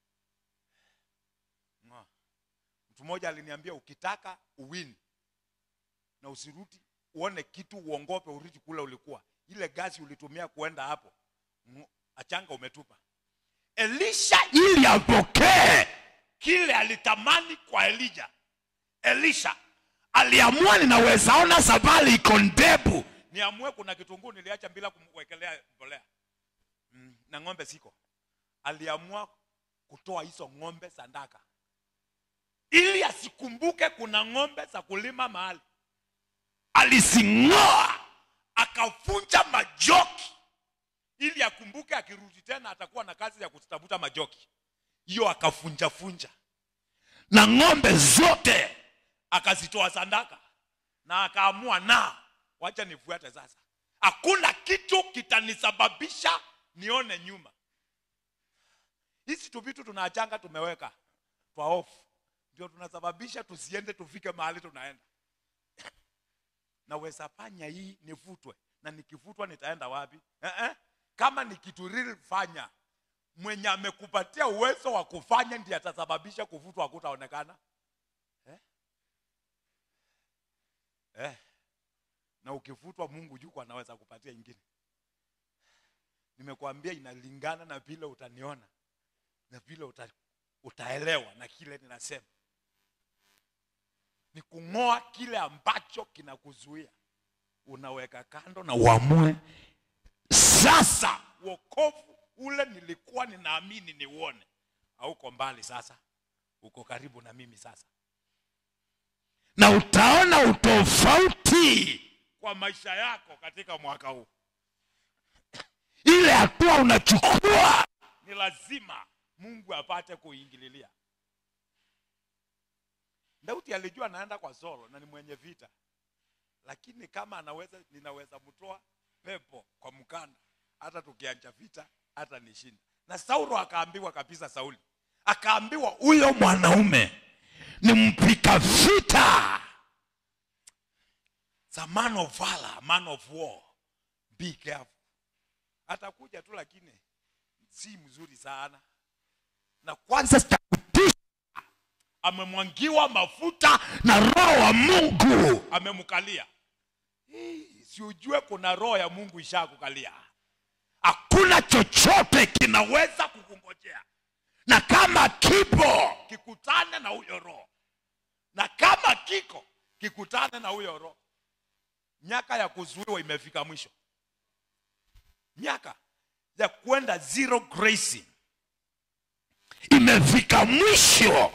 ng'oa. Mtu mmoja aliniambia ukitaka uwini na usirudi uone kitu, uongope, urudi kule ulikuwa ile gasi ulitumia kuenda hapo mu- achanga umetupa. Elisha ili apokee kile alitamani kwa Elija, Elisha aliamua, ninaweza ona safari iko ndefu, niamue kuna kitunguu niliacha bila kumwekelea mbolea mm, na ng'ombe siko. Aliamua kutoa hizo ng'ombe sadaka ili asikumbuke kuna ng'ombe za kulima mahali, alizing'oa akavunja majoki ili akumbuke akirudi tena atakuwa na kazi ya kutafuta majoki hiyo akafunjafunja na ng'ombe zote akazitoa sadaka na akaamua na wacha nifuate sasa hakuna kitu kitanisababisha nione nyuma hizi tu vitu tunaachanga tumeweka twa off ndio tunasababisha tusiende tufike mahali tunaenda naweza fanya hii nivutwe na nikivutwa nitaenda wapi eh -eh. kama ni kitu real fanya mwenye amekupatia uwezo wa kufanya ndiye atasababisha kuvutwa hakutaonekana eh? Eh. na ukivutwa mungu juko anaweza kupatia ingine nimekuambia inalingana na vile utaniona na vile uta, utaelewa na kile ninasema ni kung'oa kile ambacho kinakuzuia unaweka kando na uamue sasa wokovu ule nilikuwa ninaamini niuone hauko mbali sasa uko karibu na mimi sasa na utaona utofauti kwa maisha yako katika mwaka huu ile hatua unachukua ni lazima mungu apate kuingililia daudi alijua anaenda kwa solo na ni mwenye vita lakini kama anaweza ninaweza mtoa pepo kwa mkanda hata tukianja vita hata nishinda na saulo akaambiwa kabisa sauli akaambiwa huyo mwanaume ni mpika vita It's a man of valor, a man of war be careful atakuja tu lakini si mzuri sana na kwanza cha kutisha amemwangiwa mafuta na roho wa mungu amemkalia Hii, si ujue kuna roho ya mungu ishakukalia hakuna chochote kinaweza kukungojea na kama kipo kikutane na huyo roho na kama kiko kikutane na huyo roho miaka ya kuzuiwa imefika mwisho miaka ya kwenda zero grazing imefika mwisho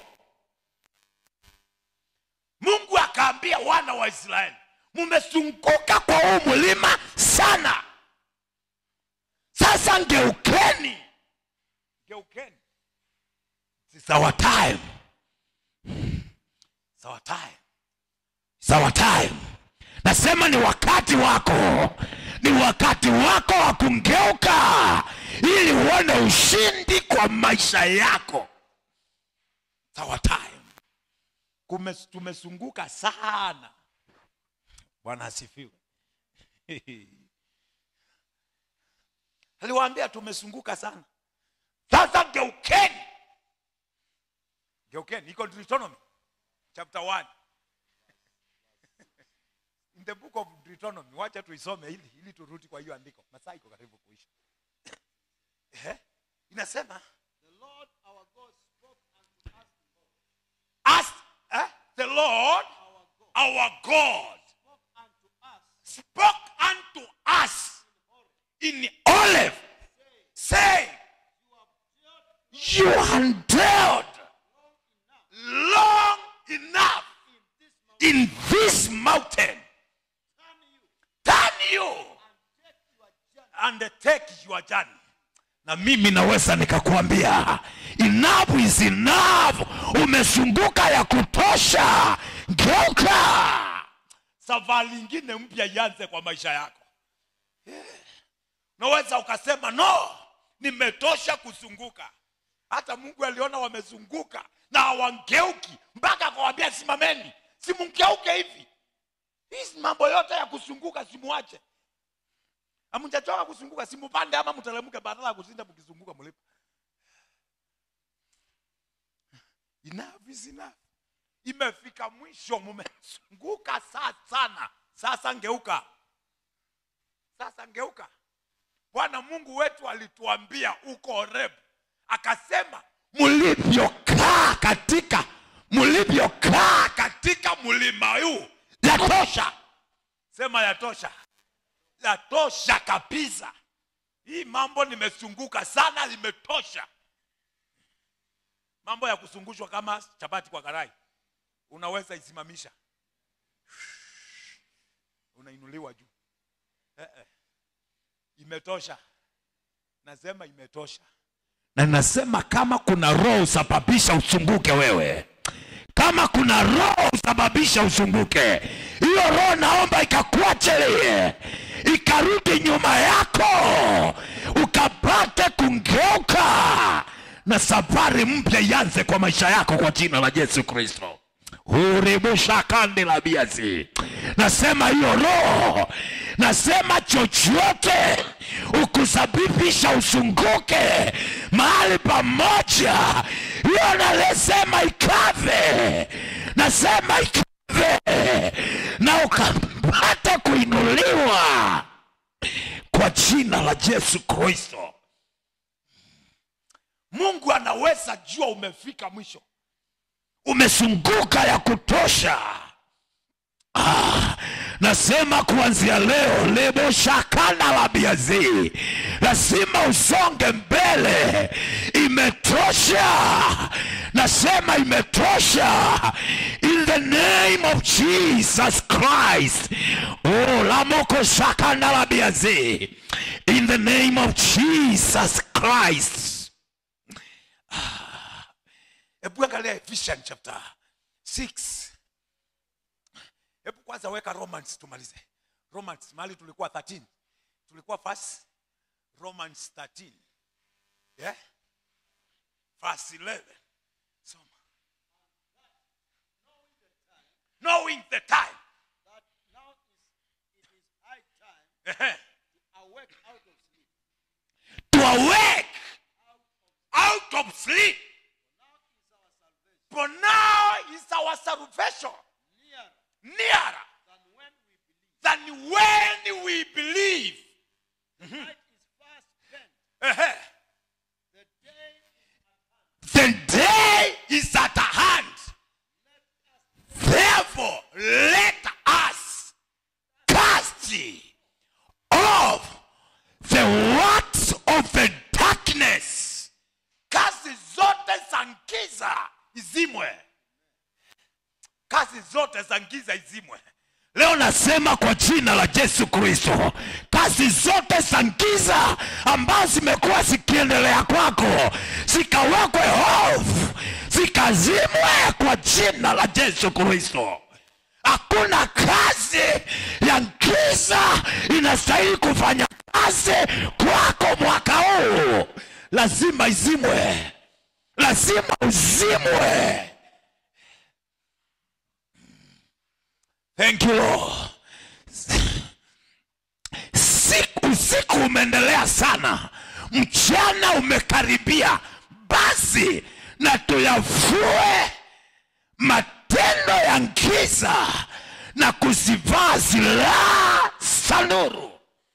mungu akaambia wana wa israeli mumezunguka kwa huu mlima sana sasa ngeukeni geukeni It's our time It's our time It's our time nasema ni wakati wako ni wakati wako wa kungeuka ili uone ushindi kwa maisha yako It's our time Kume, tumezunguka sana bwana asifiwe aliwaambia tumezunguka sana sasa geukeni geukeni iko deuteronomy chapter 1 in the book of deuteronomy wacha tuisome ili ili turudi kwa hiyo andiko masaa iko karibu kuisha eh? inasema As, eh? the lord our god spoke unto us in olive saying you have dealt long enough in this mountain turn you and take your journey na mimi naweza nikakwambia enough is enough umezunguka ya kutosha geuka safari ingine mpya ianze kwa maisha yako Yeah. unaweza ukasema no nimetosha kuzunguka hata mungu aliona wamezunguka na hawangeuki mpaka akawambia simameni simngeuke hivi hii mambo yote ya kuzunguka simuache amjachoka kuzunguka simupande ama mteremke badala ya kuzinda mkizunguka mlipo enough is enough imefika mwisho mumezunguka saa sana sasa ngeuka sasa ngeuka bwana mungu wetu alituambia uko Horeb akasema mlivyokaa katika mlivyokaa katika mlima huu yatosha sema yatosha yatosha kabisa hii mambo nimezunguka sana limetosha mambo ya kuzungushwa kama chapati kwa karai unaweza isimamisha unainuliwa juu eh, eh. imetosha nasema imetosha na nasema kama kuna roho usababisha usunguke wewe kama kuna roho usababisha usunguke hiyo roho naomba ikakuachilie ikarudi nyuma yako ukapate kungeuka na safari mpya ianze kwa maisha yako kwa jina la yesu kristo huribusha kandi la biazi nasema hiyo roho nasema chochote ukusababisha usunguke mahali pamoja hiyo nalisema ikave nasema ikave na ukapata kuinuliwa kwa jina jina la yesu kristo mungu anaweza jua umefika mwisho umezunguka ya kutosha ah, nasema kuanzia leo lebo shakana la biazi lazima usonge mbele imetosha nasema imetosha in the name of jesus christ oh, lamoko shakana la biazi in the name of jesus christ hebu angalia Ephesians chapter 6 hebu kwanza weka romans tumalize romans mahali tulikuwa 13 tulikuwa first romans 13 yeah? verse 11 soma knowing the time that now is, it is high time Ehe. to awake out of sleep. to awake out of sleep for now is our salvation Nearer nearer than when we than when we believe. believe Light is fast spent. Ehe. The day the day is at hand. Therefore, let us cast off the works of the darkness. Kazi zote za giza izimwe. Kazi zote za giza izimwe. Leo nasema kwa jina la Yesu Kristo, kazi zote za giza ambazo zimekuwa zikiendelea kwako zikawekwe off, zikazimwe kwa jina la Yesu Kristo. Hakuna kazi ya giza inastahili kufanya kazi kwako mwaka huu, lazima izimwe, lazima uzimwe. Thank you Lord. Siku usiku umeendelea sana, mchana umekaribia. Basi na tuyafue matendo ya giza na kuzivaa silaha za nuru.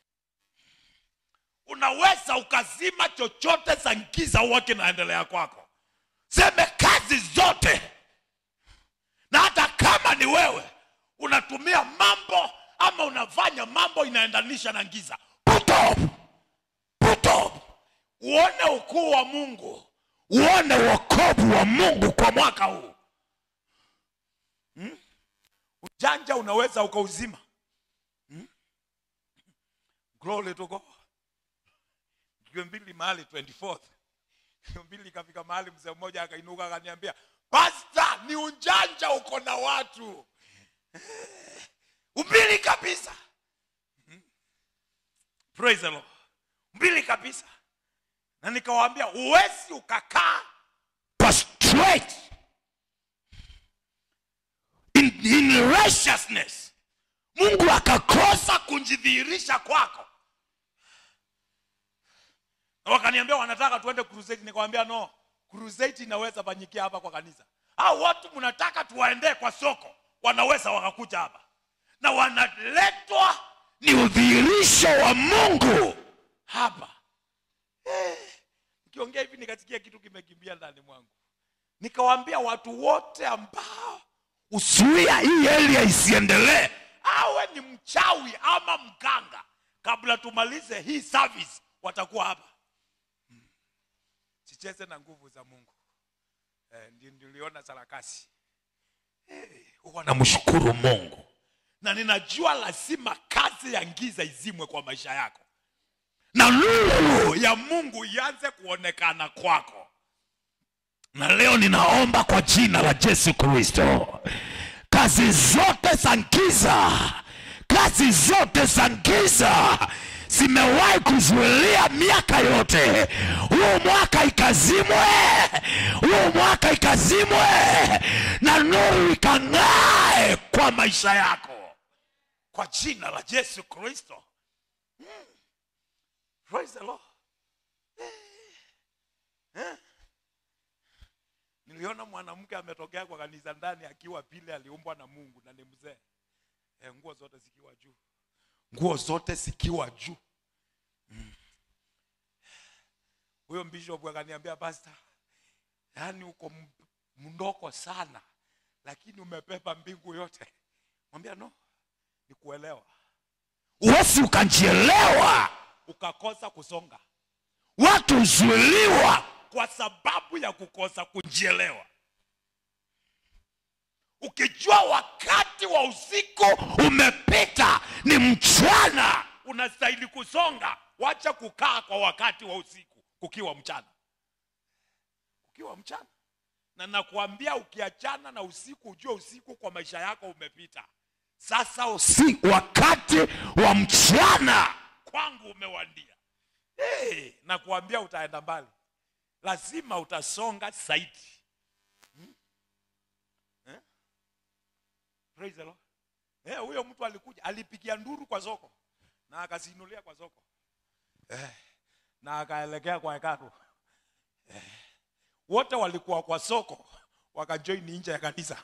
Unaweza ukazima chochote za giza huwa kinaendelea kwako, seme kazi zote na hata kama ni wewe unatumia mambo ama unafanya mambo inaendanisha na giza put up, put up. uone ukuu wa mungu uone wokovu wa mungu kwa mwaka huu hmm? ujanja unaweza ukauzima hmm? glory to God. Jiwe mbili mahali 24th Jiwe mbili ikafika mahali mzee mmoja akainuka akaniambia pasta ni ujanja uko na watu mbili kabisa Hmm. praise the Lord mbili kabisa na nikawaambia huwezi ukakaa kwa straight in, in righteousness mungu akakosa kujidhihirisha kwako na wakaniambia wanataka tuende crusade nikawambia no crusade inaweza fanyikia hapa kwa kanisa au watu mnataka tuwaendee kwa soko wanaweza wakakuja hapa na wanaletwa ni udhihirisho wa mungu hapa Eh, nikiongea hivi nikasikia kitu kimekimbia ndani mwangu nikawaambia watu wote ambao usuia hii area isiendelee awe ni mchawi ama mganga kabla tumalize hii service watakuwa hapa Hmm. sicheze na nguvu za mungu eh, ndio niliona sarakasi huwa namshukuru mungu na ninajua lazima kazi ya giza izimwe kwa maisha yako na nuru ya mungu ianze kuonekana kwako na leo ninaomba kwa jina la yesu kristo kazi zote za giza kazi zote za giza zimewahi kuzuilia miaka yote huu mwaka ikazimwe huu mwaka ikazimwe na nuru ikang'ae kwa maisha yako kwa jina la yesu kristo Mm. Praise the Lord. Eh. Eh. niliona mwanamke ametokea kwa kanisa ndani akiwa vile aliumbwa na mungu na ni mzee eh, nguo zote zikiwa juu nguo zote zikiwa juu Mm. huyo bishop akaniambia pastor yaani uko m- mndoko sana lakini umepepa mbingu yote mwambia no ni kuelewa huwezi ukajielewa ukakosa kusonga watu huzuiliwa kwa sababu ya kukosa kujielewa ukijua wakati wa usiku umepita ni mchana unastahili kusonga wacha kukaa kwa wakati wa usiku kukiwa mchana kukiwa mchana na nakuambia ukiachana na usiku ujue usiku kwa maisha yako umepita sasa usiku si wakati wa mchana kwangu umewandia hey, nakuambia utaenda mbali lazima utasonga zaidi Hmm? Eh? Praise the Lord. Eh, huyo mtu alikuja alipigia nduru kwa soko na akasinulia kwa soko eh, na akaelekea kwa hekalu eh, wote walikuwa kwa soko wakajoin nje ya kanisa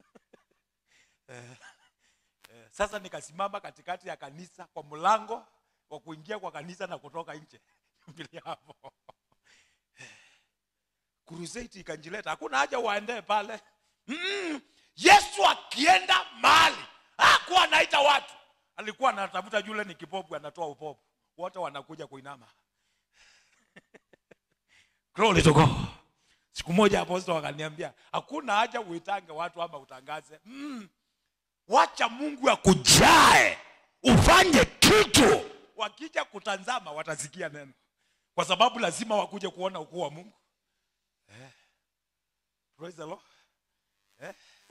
Eh, sasa nikasimama katikati ya kanisa kwa mlango wa kuingia kwa kanisa na kutoka nje mbele hapo crusade ikanjileta hakuna haja waendee pale mm, yesu akienda mahali hakuwa anaita watu alikuwa anatafuta yule ni kipofu anatoa upofu wote wanakuja kuinama glory to God. siku moja apostol wakaniambia hakuna haja uitange watu ama utangaze mm, wacha mungu akujae ufanye kitu wakija kutazama watasikia neno kwa sababu lazima wakuje kuona ukuu wa mungu eh. Praise the Lord. Eh.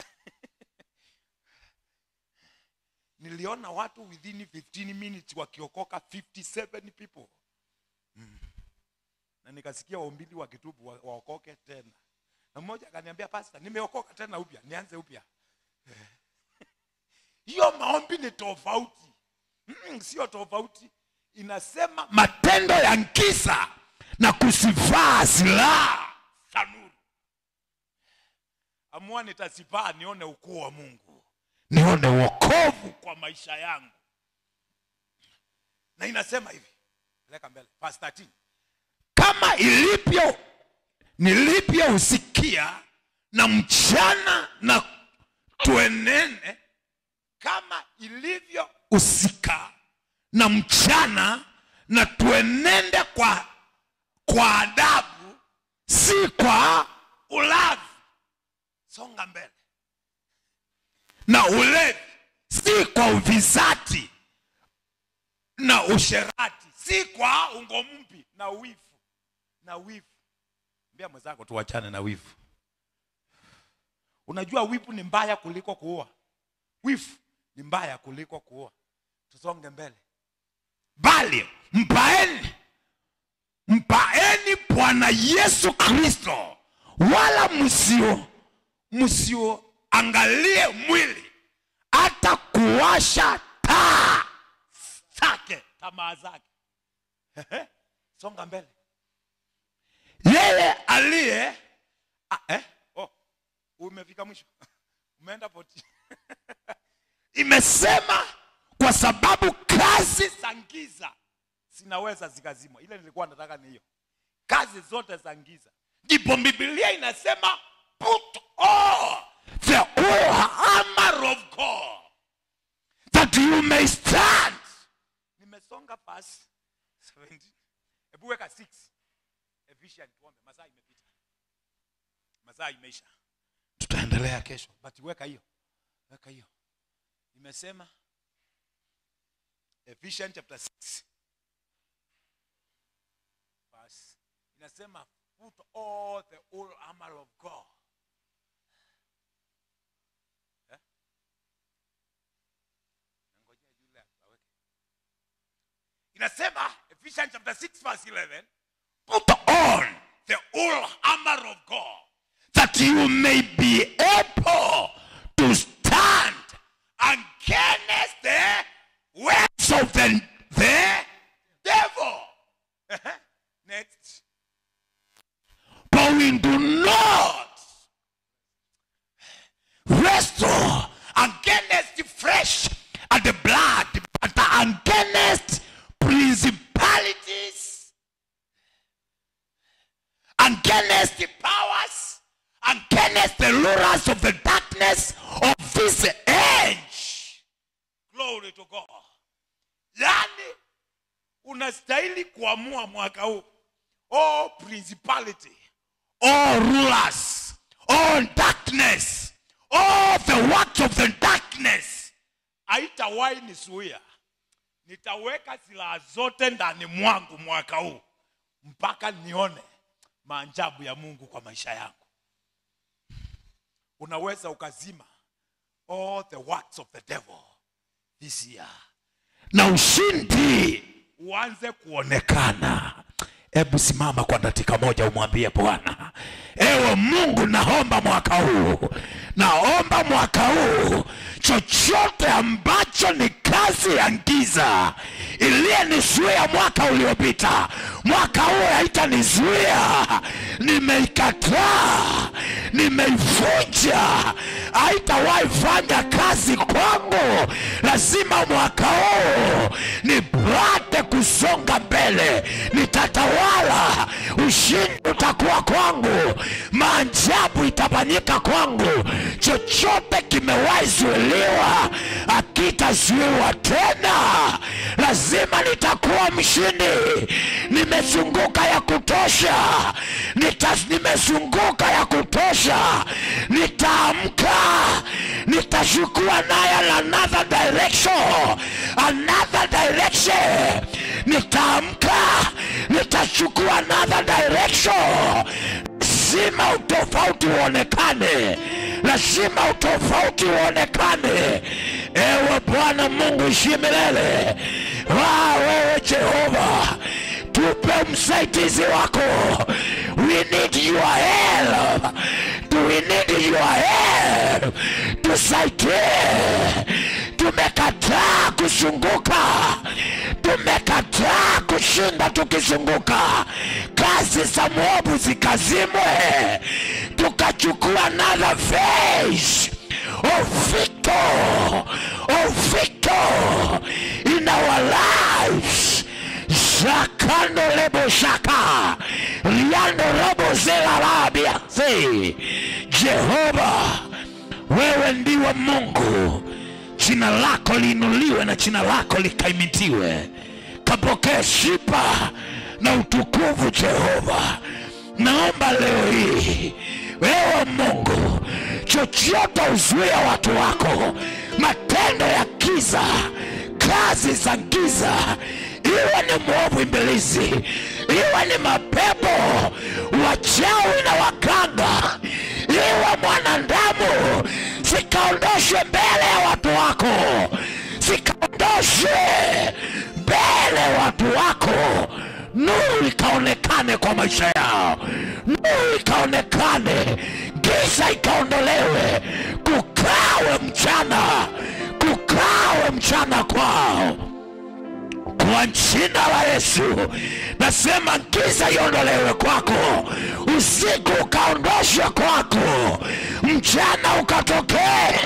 niliona watu within 15 minutes wakiokoka 57 people mm. na nikasikia waumbili wakitubu wa- waokoke tena na mmoja akaniambia pasta nimeokoka tena upya nianze upya hiyo maombi ni tofauti mm, sio tofauti inasema matendo ya nkisa na kusivaa silaha za nuru amua nitasipaa nione ukuu wa mungu nione wokovu kwa maisha yangu na inasema hivi peleka mbele verse 13 kama ilivyo nilivyousikia na mchana na tuenene kama ilivyo usika na mchana na tuenende kwa kwa adabu si kwa ulavi songa mbele na ulevi si kwa uvizati na usherati si kwa ungo mpi na wivu na wivu mbia mwenzako tuwachane na wivu unajua wivu ni mbaya kuliko kuua wivu ni mbaya kuliko kuua tusonge mbele bali mpaeni mpaeni bwana yesu kristo wala msio msioangalie mwili hata kuwasha taa zake tamaa zake Ehe, songa mbele yeye aliye ah, eh? oh, umefika mwisho umeenda poti imesema kwa sababu kazi za giza zinaweza zikazimwa ile nilikuwa nataka ni hiyo kazi zote za giza ndipo bibilia inasema put all the whole armor of God. that you may stand nimesonga pasi 17 hebu weka 6 efficient tuombe masaa imepita masaa imeisha tutaendelea kesho but weka hiyo weka hiyo imesema Ephesians chapter 6 verse inasema put all the whole armor of God Eh? Nangojea yule aweke. inasema Ephesians chapter 6 verse 11 put on the whole armor of God that you may be able to stand against the works of the, the devil. Next. but we do not wrestle against the flesh and the blood, but against principalities, rulers of the darkness of this age glory to god yani unastahili kuamua mwaka huu all principality all rulers all darkness all the works of the darkness haitawahi nisuia nitaweka silaha zote ndani mwangu mwaka huu mpaka nione maajabu ya mungu kwa maisha yangu unaweza ukazima all the works of the devil this year na ushindi uanze kuonekana hebu simama kwa dakika moja umwambie bwana ewe mungu naomba mwaka huu naomba mwaka huu chochote ambacho ni kazi ya giza iliyenizuia mwaka uliopita mwaka huu haitanizuia nimeikataa nimeivunja haitawahi fanya kazi kwangu lazima mwaka huu nipate kusonga mbele nitatawala ushindi utakuwa kwangu maajabu itafanyika kwangu chochote kimewahi zuiliwa akitazuiwa tena lazima nitakuwa mshindi nimezunguka ya kutosha Nita, nimezunguka ya kutosha nitaamka nitachukua naye another direction another direction nitaamka nitachukua another direction lazima utofauti uonekane lazima utofauti uonekane ewe bwana mungu ishie milele wa wewe jehova tupe msaidizi wako we need your help we need your help tusaidie tumekataa kuzunguka tumekataa kushinda tukizunguka kazi za mwovu zikazimwe tukachukua another face of victor of victor in our lives shakando lebo shaka liando robo zelarabia si jehova wewe ndiwe mungu jina lako liinuliwe na jina lako likaimitiwe kapokee sifa na utukufu jehova naomba leo hii wewe mungu chochote uzuia watu wako matendo ya giza kazi za giza iwe ni mwovu ibilisi iwe ni mapepo wachawi na waganga iwe mwanadamu zikaondoshwe mbele ya watu wako zikaondoshwe mbele ya watu wako nuru ikaonekane kwa maisha yao nuru ikaonekane giza ikaondolewe kukawe mchana kukawe mchana kwao kwa jina la Yesu nasema giza iondolewe kwako, usiku ukaondoshwa kwako, mchana ukatokee,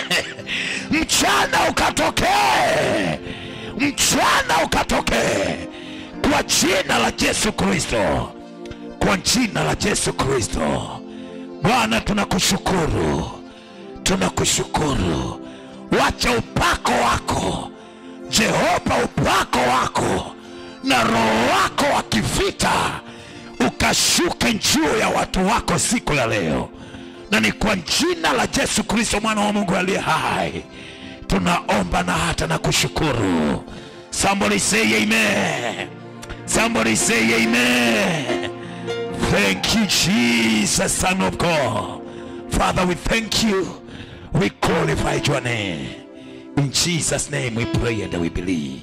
mchana ukatokee, mchana ukatokee, kwa jina la Yesu Kristo, kwa jina la Yesu Kristo. Bwana, tunakushukuru, tunakushukuru. Wacha upako wako Jehova, upako wako na roho wako wa kivita ukashuke juu ya watu wako siku ya leo, na ni kwa jina la Yesu Kristo mwana wa Mungu aliye hai tunaomba na hata na kushukuru. Somebody say amen. Somebody say amen. Thank you, Jesus, Son of God. Father, we thank you. We glorify your name. In Jesus' name we pray and we believe.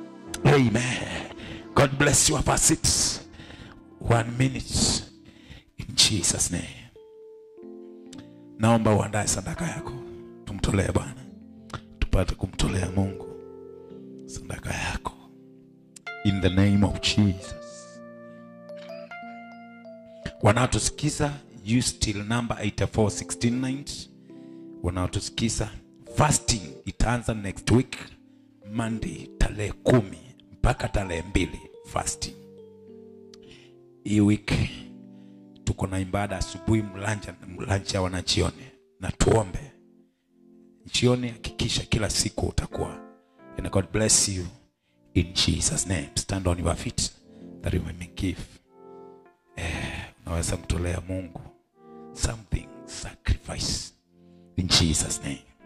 Amen. God bless you. Have a seat. One minute. In Jesus' name. Naomba uandae sadaka yako, tumtolee Bwana, tupate kumtolea Mungu sadaka yako. In the name of Jesus. Wanaotusikiza use till number 84169 wanaotusikiza fasting itaanza next week Monday tarehe kumi mpaka tarehe mbili fasting. Hii week tuko na ibada asubuhi, mlanja mlanja wanajioni na tuombe jioni hakikisha kila siku utakuwa and god bless you in jesus name stand on your feet that you may give eh, unaweza mtolea mungu something sacrifice in jesus name